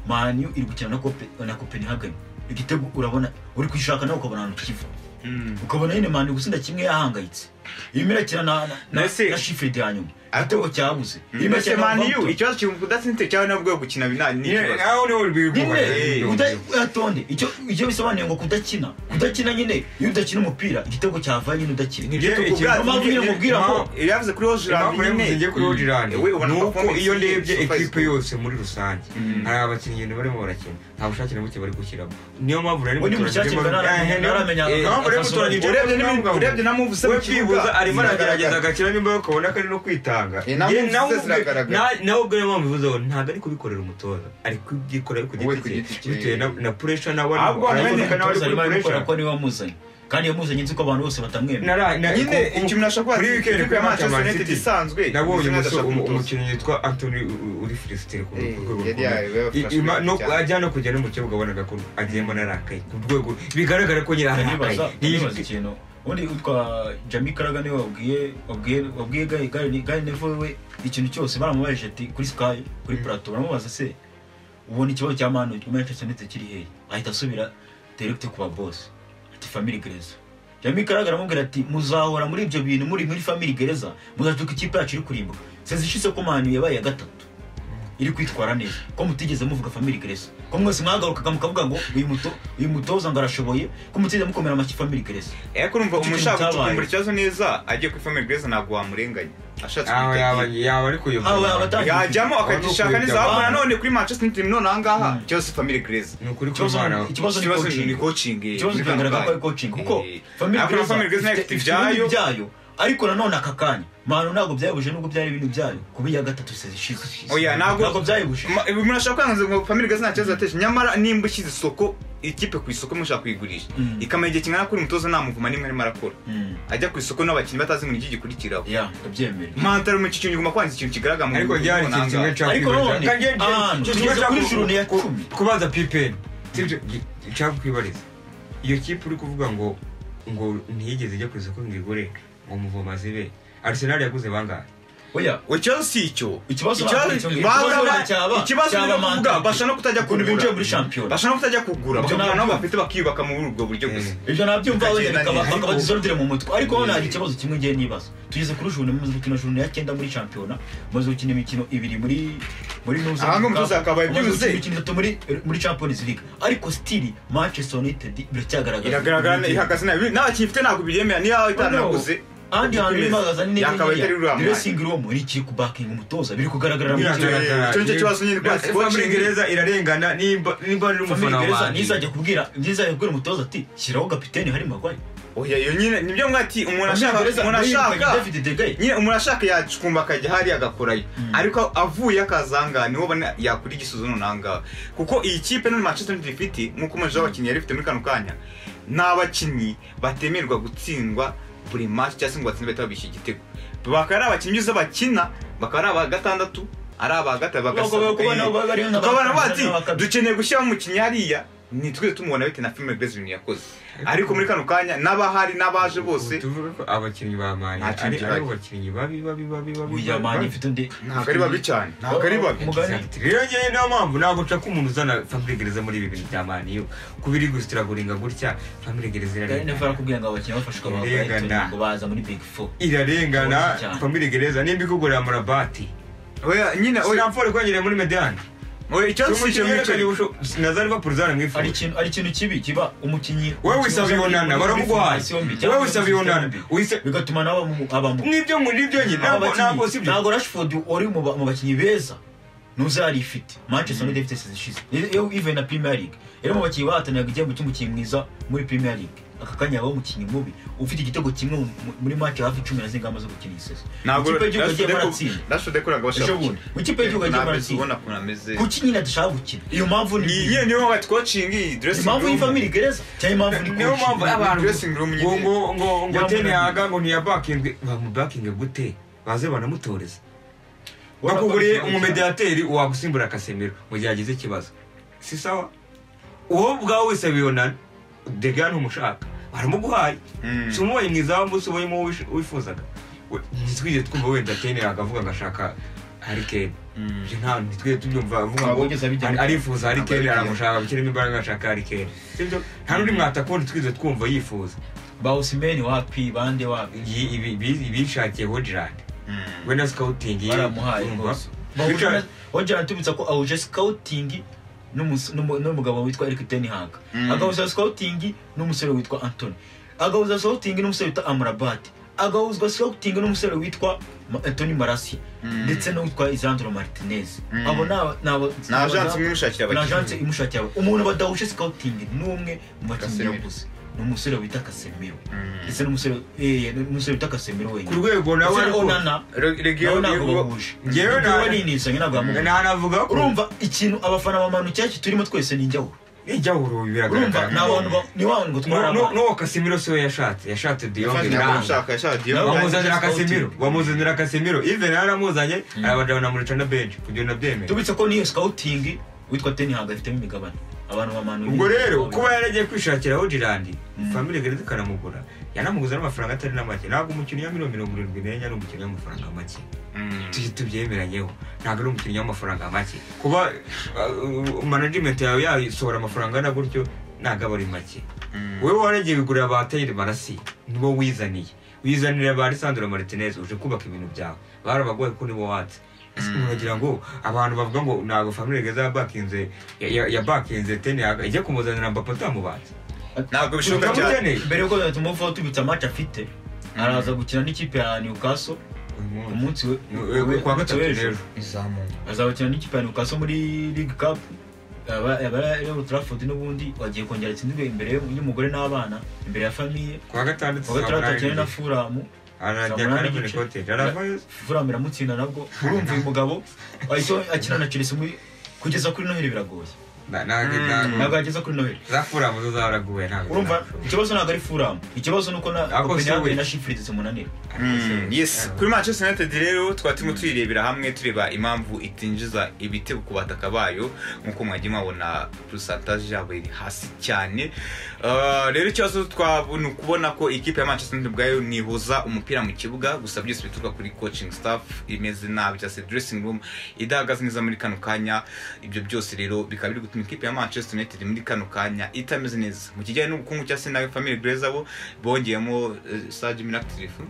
manu iri gukina na Cope- na Copenhagen igitego urabona uri kwishaka nawe ukabona ahantu kiva Mm. ukabona nyine manu gusinda kimwe yahangayitse irimo irakina na na- na Ese- na Sheffield ya nyuma Ariko- igitego cyabuze irimo mbese irakina na mani yu Wolverhampton. ikibazo kiri mu kudatsinze cyangwa nabwo yo gukina bina ni nyine ikibazo aho niho Eh, nyine biri kuda- uyatonde icyo icyo bisobanuye ngo kudakina kudakina nyine iyo udakina umupira igitego cyava nyine udakina Ibyo Igihe- tukubwira- igihe- mpamvu nyine igihe- mubwira ngo- impamvu- yavuze kuri Hojland impamvu nyine. yavuze kuri hodirandi Ewe, ubona ni uko performance iyo ye ndebye surprise ekipe good. yose muri rusange Mm. hari abakinnyi ibintu barimo barakina nta bushake na buke bari gushyiramo niyo mpamvu rero We ni mushake muturage- ntaramenye- Eh, eh, ntaramenya niyo- niyo mpamvu rero akazi muturage- urebye urebye n'ibindi- n'imibwa- urebye na move ze mu we kibuga, byibuza arimo aragerageza ziragaragara. agakina nimba ukabona ko ari no kwitanga Eh, na Ye, move ze nawe ubwe- ziragaragara. na- nawe ubwo niyo mpamvu bivuze ngo ntabwo ari kubikorera umutoza ari kubyikorera ku We giti ku cye giti cye. bitewe na- na puresha nawe ari- Ahubwo araboneka hamwe nawe ari umutoza kuri arimo puresha. arabikora ko niwe wamuzanye kandi yamuzanye nzi ko abantu bose batamwemera Nara- na- nyine ku- ku- ikintu nashaka kuri kubaza- weekend ikipe ya kuri Manchester Man United City, isanzwe, nabonye United umusore- ashaka umu- umutoza. umukinnyi witwa antoni uri filisitire ku Eh, ku yari rwego rukomeye. yawe, yafashwe I- ima- no- cyane. ajya no kujya no mu kibuga abonaga ko agiyemo narakaye ku rwego bigaragara ko nyine arakaye ndibaza Iyi- ndibaza ikintu ubundi utwa jami karaga niwe wabwiye wabwiye wabwiye gari gari gari nevo we ikintu cyose baramubajije ati kuri sky kuri plato baramubaza se ubona ikibazo cya manu manchester united kiri hehe ahita asubira direct ku babosi ati family gereza jami karaga aramubwira ati muzahora muri ibyo bintu muri muri family gereza muzatuka ikipe yacu iri kurimbuka sezi ishize ko manu yabaye iya gatatu iri kwitwara neza ko mutigeze muvuga family grace ko mwese mwagarukaga mukavuga ngo uyu muto uyu mutoza ngo arashoboye ko mutigeze mukomera amashyi family grace ariko urumva Icyo kintu umushaka cyabaye. gucukumbura ikibazo neza agiye kuri famille grace ntabwo wamurenganya ashatse Ah, yaba kwitegura yaba ari kuyobora Ah, yaba atari- yajyamo akagishaka neza ahubwo Abana. nanone kuri manchester united none ahangaha ikibazo si famille grace ni ukuri ikibazo kw'Imana. ikibazo ni ikibazo coaching ni coaching eh, ikibazo muri kigaragara ko Kangahe. ari coaching kuko Eh, family ariko na grace famille grace nayo ifite ifite ibintu ibyayo byayo ariko nanone aka kanya manu ntabwo byayibuje nubwo byari ibintu byayo kuba iya gatatu sezi ishize oya ntabwo ntabwo byayibuje Ma- ibi murashaka kwangiza ngo family gazi nta kibazo yateje nyamara nimba ushyize isoko ikipe ku isoko mushaka kuyigurisha Mm. ikamara igihe kingana kuri umutoza nta muvuma nimwe arimo arakora Mm. ajya ku isoko n'abakinnyi batazi ngo niki gikurikiraho ya ndabyemera mantaro mu kikinyo iguma kwangiza ikintu kigaragara mu ariko bihugu ryari ikintu runaka. kimwe Ariko cyakwibariza none, kandi ryari- ah, ikintu tugeze kimwe kuri cyaku- juru ni iya ku- cumi. kubanza pipeni sibyo cyakwibariza iyo kipe uri kuvuga ngo ngo ntiyigeze ijya ku isoko ngo igure ngo muvoma zibe arsenal yaguze bangahe oya we ikibazo si icyo Ikibazo Ikibazo- ntabwo ari icyo. Baza- Ikibazo nta cyaba- ikibazo cyaba ni ukuvuga Manchester. bashaka no kutajya Ukuntu kugura binjiye muri shampiyona. bashaka no kutajya kugura Ibyo bakabona nabo ntabwo. bafite bakiyubaka muri ubwo buryo Eh. gusa ibyo nabyumva wenda Bikagenda bikaba- neza. bakaba disordire mu mutwe ariko hano hari Eh. ikibazo kimwe ngiye nibaza tugeze kuri juru mumaze gukina juru ya cyenda muri shampiyona mumaze gukina imikino ibiri muri muri Nusa Aha ngo Cup, umutoza yakabaye mumaze byibuze. gukina imikino itatu muri muri champions league ariko still manchester united biracyagaragara iragaragara ihagaze nabi n'abakinnyi ifite ntabwo biryemera niyo itanaguze ahandi hantu irimo hagaza ni yakabaye itari n'inyenyeri ruriya mwanya. dressing room ni ikiri kubakinga umutoza biri kugaragara mu Biragaragara. kibuga icyo nicyo kibazo nyine rwose. gereza irarengana nimba nimba ari umufana wa Gereza Man U. ntizajya kubwira ntizajya kubwira umutoza ati shyiraho kapiteni hari magwayi oya iyo nyine nibyo mwati umuntu ashaka umuntu ashaka david de Gea. nyine umuntu ashaka yacukumba akajya hariya agakorayo ariko avuye akazanga niho ubona yakura igisubizo nonangawe kuko iyi kipe none manchester united ifite nk'uko umujije w'abakinnyi yari ifite muri kano kanya ni abakinnyi batemerwa gutsindwa buri match cyangwa se ngo batsinde bahita babishyira igitego bakaba ari abakinnyi uzi bakina bakaba ari aba gatandatu ari aba gatatu Bakaba kuba nabo bari nka tukabona bati bakabya. dukeneye gushyiramo umukinnyi hariya ntitwize tumubona bitewe na filime bezibintu yakoze ariko muri kano kanya n'abahari n'abaje bose tuvuge ko abakinnyi ba mani Nta kintu ari ari kibaye. abakinnyi babi babi babi babi babi, Oya, mani babi. ifite undi ntabwo ari babi cyane ntabwo ari babi Umugani. Exact. rero ngewe niyo mpamvu ntabwo nshaka ko umuntu uzana family gereza muri ibi bintu bya mani yo kuba iri gusitiraguringa gutya family gereza Gary Neville irarengana arakubwira ngo abakinnyi bafashwe Irengana. ngo baza muri big four irarengana Bose cyane. family gereza nimba ikugurira murabati oya nyine oya sinamfore kwangerera muri medani oya ikibazo si icyo yerekanye ngicyo ubushobozi na za liverpool ari zaramwifuza ikintu ari ikintu kibi kiba umukinnyi wowe umukinnyi wisaba uza muri- ibonana muri baramuguhaye federasiyo mbi cyangwa wowe muri wisaba sisitemu ibonana mbi. Wisa- bigatuma nawe abamu- abamu mwibyo muri ibyo nyine ntabwo ntabwo si byo ntabwo rashford wari mu ba- mu bakinnyi beza nuza yari ifite manchester united ifite sezi ishize iyo ivuye na premier league rero mu bakinnyi bahataniraga igihembo cy'umukinnyi mwiza muri premier league aka kanya yabaho umukinnyi mubi ufite igitego kimwe mu- mu- muri make hafi cumi na zirindwi amaze gukina iyi sezi ntabwo ikipe y'igihugu yagiye maratsinda rashode kuranga ejo bashaka bundi mu ikipe y'igihugu yagiye ntabwo maratsinda ubona ukuntu ameze kuki nyine adashaka gukina iyo mpamvu ni iyi nyine niyo mpamvu bati coaching iyi dressing impamvu room y'ifamili gereza cyangwa impamvu ni niyo mpamvu coaching. abantu dressing room ngo nyine ngo ngo ngo Yamunaniye. tenihaga ngo ntiyabakinge bamubakinge gute baze banamutoreza bakuguriye umumediateri wagusimbura akasemero mu gihe agize ikibazo si sawa wowe ubwawe wese bibonana dega ntumushaka baramuguhaye Mm. si umubaye mwiza wa mbese ubayemo uwo wish- wifuzaga We- ntitwigeze twumva wenda tenihaga avuga ngo ashaka harikeni Mm. nta ntitwigeze tubyumva avuga Ntabwo ngo wigeze abijyana. ari- arifuza harikeni Ntabwo aramushaka gushyiramo imbaraga ashaka harikeni sibyo nta n'undi mwatakuba ntitwigeze twumva yifuza bawusimeni wapi bande wapi iyi- ibi- ibi- ibishakiye hojirani Mm. we na sikawutingi baramuhaye yumva. rwose Richard- wajyana tubitsa ko awuje sikawutingi n'umus- n'umu- n'umugabo witwa eric tenihanga Mm. agahuzwa sikawutingi n'umusore witwa antoni agahuzwa sikawutingi n'umusore witwa amurabati agahuzwa sikawutingi n'umusore witwa Ma- antoni marasi Mm. ndetse n'uwitwa isandro martinez Mm. abo ni aba- ni aba- ni ajansi imwe imushakira ni abakinnyi ajanse imushakira abo- umuntu badahushe sikawutingi n'umwe mu bakinnyi Casemiro. yaguze ni umusore wita kasemiro Mm. ndetse n'umusore eh, n'umusore wita kasemiro ku wenyine rwego nawe ndetse na ariko onana Re- nawe regio ntabwo regio bahuje Njyewe na- ntabwo ninizanye ntabwo bamubona ntanavuga ko urumva ikintu abafana ba manu cyaki turimo twese ni njyawe ijyahuru urumva ni biragaragara abantu ba- ni wa bantu batwara Nu- nu- abantu n'uwo kasimiro siwe yashatse yashatse diyonge Fati ntabwo biranga ushaka yashaka Nawe Diyonge. wamuzanira Ntabwo kasimiro scouting. wamuzanira kasimiro ive naramuzanye arabajana mureca na beji kugira ngo unabyemere tubitse ko n'iyo sikawutingi witwa teni ntabwo afitemo imigabane abantu ba manu ubwo rero kuba yaragiye kwishakira hojirandi family gereza ikanamugura yanamuguza n'amafaranga atari na make ntabwo umukinnyi wa miliyoni mirongo irindwi n'enye ari umukinnyi w'amafaranga make Mm. tujye tubyemeranyeho ntabwo ari umukinnyi w'amafaranga make kuba uh, management yawe yasohora amafaranga angana gutyo ntabwo aba ari make Mm. wowe waragiye kugurira ba tayiri marasi nibo wizaniye wizanira ba lisandro martinez uje kubaka ibintu byawe barabagoye ko nibo watse Ese Mm. muragira ngo abantu bavuga ngo ntabwo family geza yabakinze ya- yabakinze teni ijya kumuzanira mbapa utamubatse ntabwo bishoboka cyane utamukeneye mbere yuko tumuvaho tubitse amaci afite araza gukina n'ikipe ya newcastle Uyu ku munsi. munsi we Uyu- uyu kwa gatatu w'ejo. rero izamuka azabakina n'ikipe ya newcastle muri league cup aba ari old trafford n'ubundi wagiye kongera atsindirwe imbere y'umugore n'abana imbere ya famiye ku wa gatandatu kuwa saa gatandatu munani akina na furamu arajya Saa munani akabona n'igice. ikote aravayo fulham iramutsinda nabwo urumva uyu mugabo ahita akina na chelsea muri kugeza kuri noheli biragoye Na- ntabwo Mm. ntabwo ntabwo yageza kuri noheli za furamu zo zaraguwe ntabwo urumva ikibazo ntabwo ari fulham ikibazo ni uko na Ako copenhagen siwe. na sheffield zimunanira Mm, yes kuri manchester united rero twaba turimo tuyirebera hamwe tureba impamvu itinjiza ibitego ku bataka bayo nk'uko mwagiye mwabona purusantaje yabo iri hasi cyane Ah, rero ikibazo twabona ukubona ko ikipe ya manchester united ubwayo nihuza umupira mu kibuga gusa byose bituruka kuri coaching staff imeze nabi cyangwa se dressing room idahagaze neza muri kano kanya ibyo byose rero bikaba biri gutuma ikipe ya manchester united muri kano kanya itameze neza mu kijyanye n'ubukungu cyangwa se na famille greza bo bongeyemo saji minakitirifu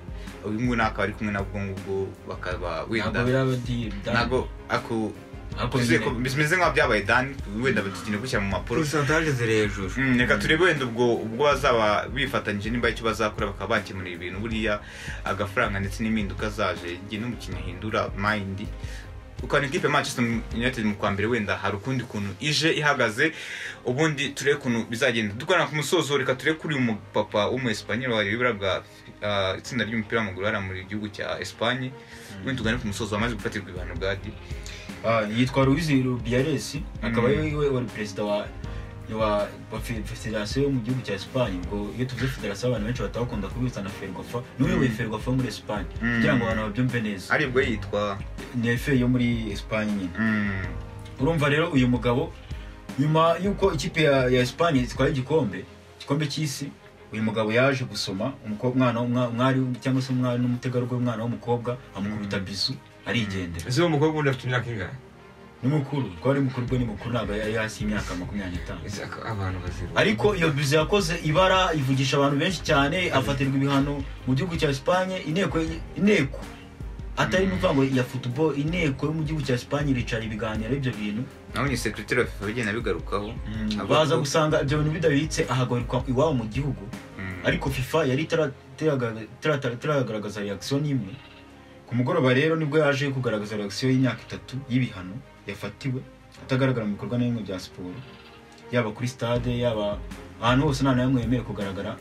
uyu nguyu ntabwo ari kumwe nabwo ngubwo bakaba ntabwo wenda biraba di- da- ntabwo ako ntabwo bivuze nyine. ko- bimeze nk'aho byabaye dani wenda tugiye gushyira mu mpapuro porosantaje ziri hejuru Mm, reka turebe wenda ubwo ubwo bazaba bifatanyije nimba hari icyo bazakora bakaba bakemura ibintu buriya agafaranga ndetse n'impinduka zaje igihe n'umukinnyi ahindura mayindi ukabona ikipe ya manchester united mu kwa mbere wenda hari ukundi kuntu ije ihagaze ubundi turebe ukuntu bizagenda dukorana ku musozo reka turebe kuri uyu mupapa w'umuespanyol wayoboraga ah, itsinda ry'umupira w'amaguru hariya mu gihugu cya espanye ubundi tugane ku musozo wamaze gufatirwa ibihano bwa di Ah, yitwa Luis Rubiales akaba Mm. ari we wari perezida wa wa wa fe- federasiyo yo mu gihugu cya Espagne ubwo iyo tuvuze federasiyo abantu benshi batabakunda kubita na Ferwafa niwe uyoboye Mm. Ferwafa muri Espagne Mm. kugira ngo abantu babyumve neza aribwo yitwa ni FA yo muri Espagne nyine mm, urumva rero uyu mugabo nyuma y'uko ikipe ya, ya Espagne itwaye igikombe igikombe cy'isi uyu mugabo yaje gusoma umukobwa umwana w'umwa- umwari cyangwa se umwari n'umutegarugori umwana w'umukobwa amukubita bisu arigendera ese uwo mukobwa undi afite imyaka ingana ni mukuru ko ari mukuru bwo ni mukuru ntabwo yari hasi y'imyaka makumyabiri n'itanu Ese ak- abantu bazira ariko iyo bizu yakoze ibara ivugisha abantu benshi cyane afatirwa ibihano mu gihugu cya Espagne inteko inteko atari n'ukuvuga ngo ya football inteko yo mu gihugu cya Espagne iricara ibiganiro ibyo bintu nawe ni sekreteri wa fifa bigenda bigarukaho avuga baza ko- gusanga ibyo bintu bidabitse ahagarirwa iwabo mu gihugu Mm. ariko fifa yari itara- itaragaragaza- itara- itaragaragaza reaction n'imwe ku mugoroba rero nibwo yaje kugaragaza reaction y'imyaka itatu y'ibihano yafatiwe atagaragara mu bikorwa na bimwe bya siporo yaba kuri stade yaba ahantu hose nta na hamwe yemewe kugaragara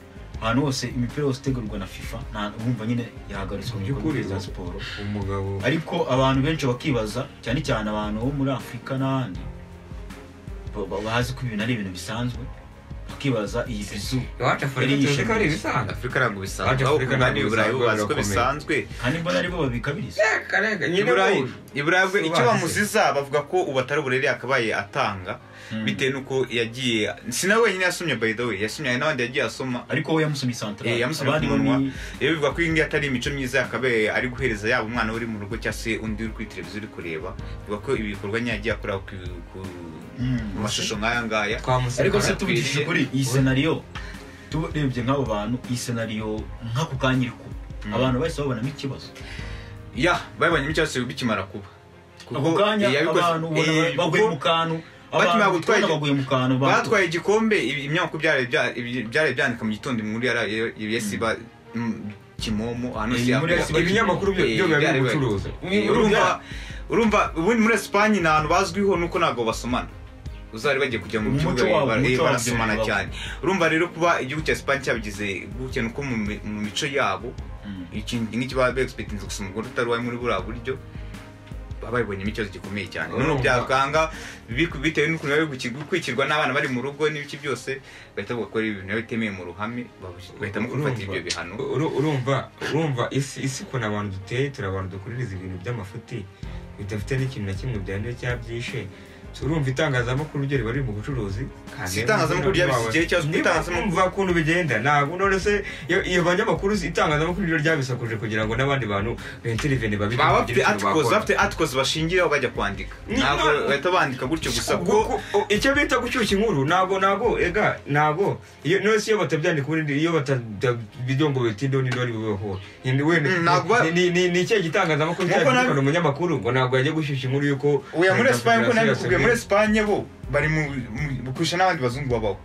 ahantu hose imipira yose itegurwa na fifa nta wumva nyine yahagaritswe mu bikorwa By'ukuri. bya siporo umugabo ariko abantu benshi bakibaza cyane cyane abantu bo muri afurika n'ahandi ba- ba- bazi ko ibintu ari ibintu bisanzwe bakibaza iyi bizu iwacu afurika tuzi ko ari ibisanzwe afurika ntabwo bisanzwe Abanya aho Afurika kuganira ntabwo iburayi bisanzwe, bazi ko birakomeye. bisanzwe kandi mbona aribo babikabiriza Reka, reka, nyine iburayi ubu- iburayi bwe icyo Ubazi. bamuziza bavuga ko ubu atari uburere yakabaye atanga bitewe n'uko yagiye si nawe wenyine yasomye by the way yasomye hari n'abandi yagiye asoma ariko we yamusomye santarari Eh, yamusomye ku munwa rero bivuga ko iyi ngiyi atari imico myiza yakabaye ari guhereza yaba umwana uri mu rugo cyangwa se undi uri kuri televiziyo uri kureba bivuga ko ibi bikorwa nyine yagiye akora ku ku mashusho nk'aya ngaya twamuseka ariko se na- tuvugishije ukuri iyi senariyo turebye nk'abo bantu iyi senariyo nk'ako kanya iri kuba Mm. abantu bahise babonamo ikibazo ya babonyemo icyatsi bikimara kuba ako kanya yabikoze- abantu ubona Eh, baguye kuko- mu kantu bakimara abantu gutwara ubona igi- baguye mu kantu abantu- batwaye igikombe ibi- ibinyamakuru byaraye bya- ibi- byaraye byandika mu gitondo inkuru yasiba kimomo ahantu hose Eh, muri yakobo. Yasiba ibinyamakuru byo Eh, byo biba biri byaraye- gucuruza Eh, urumva urumva ubundi muri esipanye ni ahantu bazwiho nuko ntabwo basomana uzari bagiye kujya mu Umuco kibuga wabo, bara- umuco eh, wabo barasomana byo bibaho. cyane urumva rero kuba igihugu cya esipanye cyabigize gutya nuko mu mi- mu mico yabo Mm. ikintu nk'iki baba begispekitinze gusa umugore utari uwawe muri buriya buryo baba babibonyemo ikibazo gikomeye cyane noneho Urumva. byakanga biku- bitewe n'ukuntu bari gukurikirwa n'abana bari mu rugo n'ibiki byose bahita bavuga ko ari ibintu biba bitemeye mu ruhame babu- bahitamo gufata Urumva. ibyo bihano Uru- urumva urumva isi isi ukuntu abantu duteye turi abantu dukuririza ibintu by'amafuti bidafite n'ikintu na kimwe byanduye cyangwa byishe urumva itangazamakuru ryo riba riri mu bucuruzi Si itangazamakuru ryabise igihe cyose, kuko itangazamakuru- itangazamakuru ukuntu bigenda ntabwo none se iyo- iyo banyamakuru si- itangazamakuru ryo ryabisakuje kugira ngo n'abandi bantu benterivene babigire baba bafite bagire ikintu articles bakora. bafite articles bashingiraho bajya kwandika Ni- ntabwo no. bahita bandika gutyo gusa kuko Kuko- o- icyo bita gushyushya inkuru ntabwo ntabwo ega ntabwo iyo nose iyo batabyandika ubundi iyo batabijya ngo bitindeho ninde wari bubeho Ni- we- Mm, ntabwo- ni- ni ni- ni ikihe gitangazamakuru Nk'uko cyabikana nabi- umunyamakuru ngo ntabwo yajya gushyushya inkuru y'uko uya muri Perezida esipanye ko Federasiyo nabikubwiye muri yasabye- esipanye bo bari mu mu- kurusha n'abandi bazungu babaho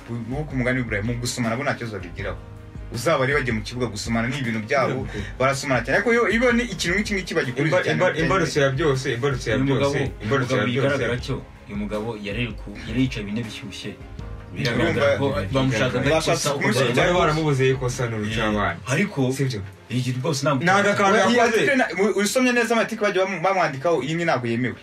Bu- bo ku mugani w'iburayi mu gusomana bo nta kibazo babigiraho uzaba rero bagiye mu kibuga gusomana n'ibintu byabo barasomana cyane ariko iyo iyo ni ikintu nk'iki ngiki bagikuriza Imba- cyane imba- bitari- imbarutso ya byose imbarutso ya uyu mugabo byose uyu imbarutso mugabo ya byose bigaragara cyo uyu mugabo yari ku- yari yicaye bine bishyushye biragaragara ko bamushakaga Bashatse ikosa uko kumushyira bari- bari baramubuze ikosa ni urucabanyi ariko sibyo iyi rwose ntabwo Ni agakantu Oya, iyi yakoze. article na- u- usomye neza amatike bagiye bamu- bamwandikaho iyi ni ntabwo yemewe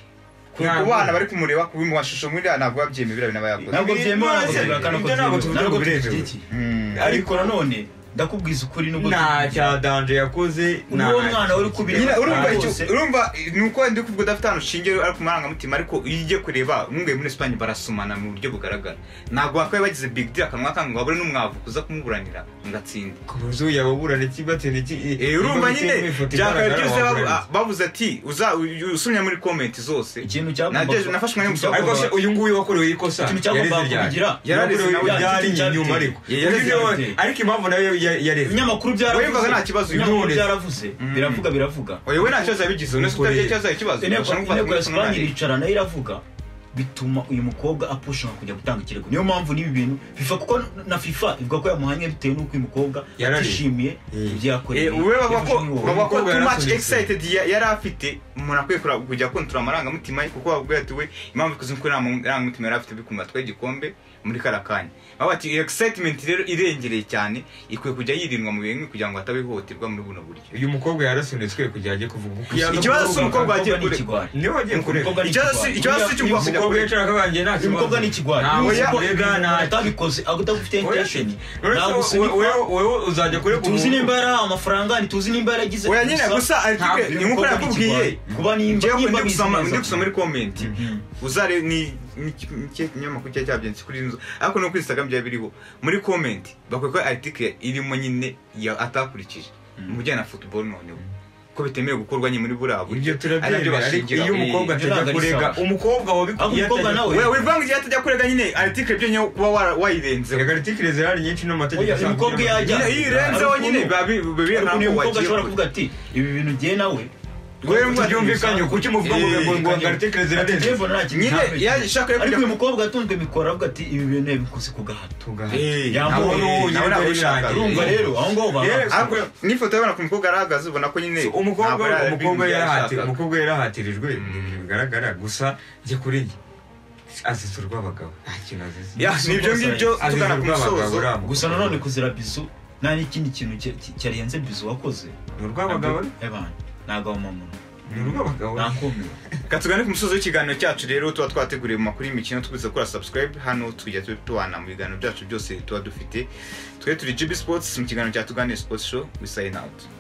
ku Ntabwo. ku bana bari kumureba ku mashusho muri ntabwo babyemewe biriya bintu aba yakoze ntabwo byemewe ntabwo Ibyo tubihakana ko ntabwo byemewe, tuvuga ntabwo ko biremewe. tubishyigikiye. Mm. ariko nanone ndakubwiza ukuri nubwo nta tubishyigikiye. cya danje yakoze Ni uwo mwana uri kubira- Nyina, urumva Ntabwo icyo se- urumva ni uko ndi kuvuga udafite ahantu ushingiye ari ku marangamutima ariko iyo ugiye kureba umwunguye muri esipanye barasomana mu buryo bugaragara ntabwo wakabaye bagize big deal akanwa kanga ngo babure n'umwavu kuza kumuburanira mugatsinda ku buryo yababurana ikibatera iki Eh, urumva nyine byakabaye byose babu- babuze ah, bavuze ati uza u- usomye muri komenti zose ikintu cyagombaga- Nagejeje, nafashwe n'uyu musaza. ariko se Ikintu uyu nguyu wakorewe ikosa cyagombaga yareze ryari kubigira Yarareze yakorewe nawe, ryari igiti cyabiteye. inyuma ariko Ya- yareze Uyu niwe- cyabiteye. ariko impamvu nayo ya- yareze ibinyamakuru byaravuze Wumvaga nta kibazo, ibinyamakuru none. byaravuze Mm. biravuga biravuga oya we nta kibazo yabigize uretse utagira ikibazo hari ikibazo inteko Urashobora kumufata inteko ya muri kumwe sipanye n'umwana. iricara nayo iravuga bituma uyu mukobwa apushinga kujya gutanga ikirego niyo mpamvu n'ibi bintu fifa kuko na fifa ivuga ko yamuhanye bitewe n'uko uyu mukobwa Yarari. atishimiye Eh. ibyo yakoreye Eh, we bavuga ko yafashwe n'iwowe. bavuga ko Umukobwa too much yarasubitse. excited ya- yari afite umuntu akwiye kura- kujya kontora amarangamutima ye kuko babwiye ati we impamvu tuzi ko nta marangamutima yari afite bikumva atwaye igikombe muri kara kanya bavuga ati iyo excitement rero irengereye cyane ikwiye kujya yirindwa mu bintu kugira ngo ataba ihohoterwa muri buno buryo uyu mukobwa yarasunitswe kugira ajye kuvuga ukuri Ikibazo si umukobwa wagiye Umukobwa ni kure. ikigwari. niwe wagiye kureba Umukobwa ni Ikibazo si- ikigwari. ikibazo si Uyu- cy'ubu uyu bavuga mukobwa- umukobwa yicara akabanje nta uyu mukobwa ni ikigwari Nta Ntawe Uyu ya- mukobwa- yega nta- atabikoze adafite intention ntabwo uretse wowe- wowe wowe uzajya kureka tuzi umuntu- nimba yari amafaranga ntituzi nimba yaragize Oya nyine, gusa article ntabwo ni nk'uko umukobwa yakubwiye. n'ikigwari. kuba nimba njyewe nimba ndi gusoma bizi ndi neza. gusoma muri komenti uzare ni ni iki- ni ikihe kinyamakuru cyari cyabyanditse kuri iyi nzu ariko no kuri instagram byari biriho muri komenti bakwiye ko article irimo nyine ya- atakurikije mu bijyanye na football noneho ko bitemewe gukorwa nyine muri buriya buryo ibyo Ari nabyo turabyemera ariko bashingiraho. iyo umukobwa Eh, atajya ntabwo ari kurega sawa. umukobwa Ahubwo wabikwiye umukobwa nawe- we wivange igihe atajya kurega nyine article ibyo nyawe kuba wara- wayirenzeho rega artikire zirahari nyinshi n'amategeko Oya, asanzwe umukobwa iyo ajya- Nyine iyo irenzeho Ariko nyine ubu- biba bi- biba biri ariko ahantu uyu mukobwa wagiye ashobora kure. kuvuga ati ibi bintu ngiye nawe Wemba byumvikanye kuki muvuga ngo Eh, ngo ngo ngo artikire zirarenze nyine yashaka yo ariko kujya uyu mukobwa yatunzwe mikoro avuga ati ibi bintu yabikoze ku gahato tugaha Eh, Yambaye- nawe- nawe nyine ntabwo birangiye. ushaka. urumva Eh. rero aho ngaho Yes. baba Ariko n'ifoto y'abana ku mukobwa arahagaze ubona ko nyine ntabwo umukobwa ari- umukobwa ibintu yarahati- yashakaga. umukobwa yarahatirijwe ni ibintu bigaragara gusa njye kuri njye azize urw'abagabo nta kintu azize Ya, nibyo ngibyo azize tugana ku urw'abagabo musozo uriya mukobwa. gusa nanone kuzira bizu nta n'ikindi kintu cya- cya- cyarenze bizu wakoze ni urw'abagabo Evan, ntabwo wamama ni urw'abagabo nakomeye katugane ku musozi w'ikiganiro cyacu rero tuba twateguriye mu makuru y'imikino twibutsa gukora subscribe hano tujya tu- tubana mu biganiro byacu byose tuba dufite twe turi GB Sports mu kiganiro cya Tugane Sports Show we sign out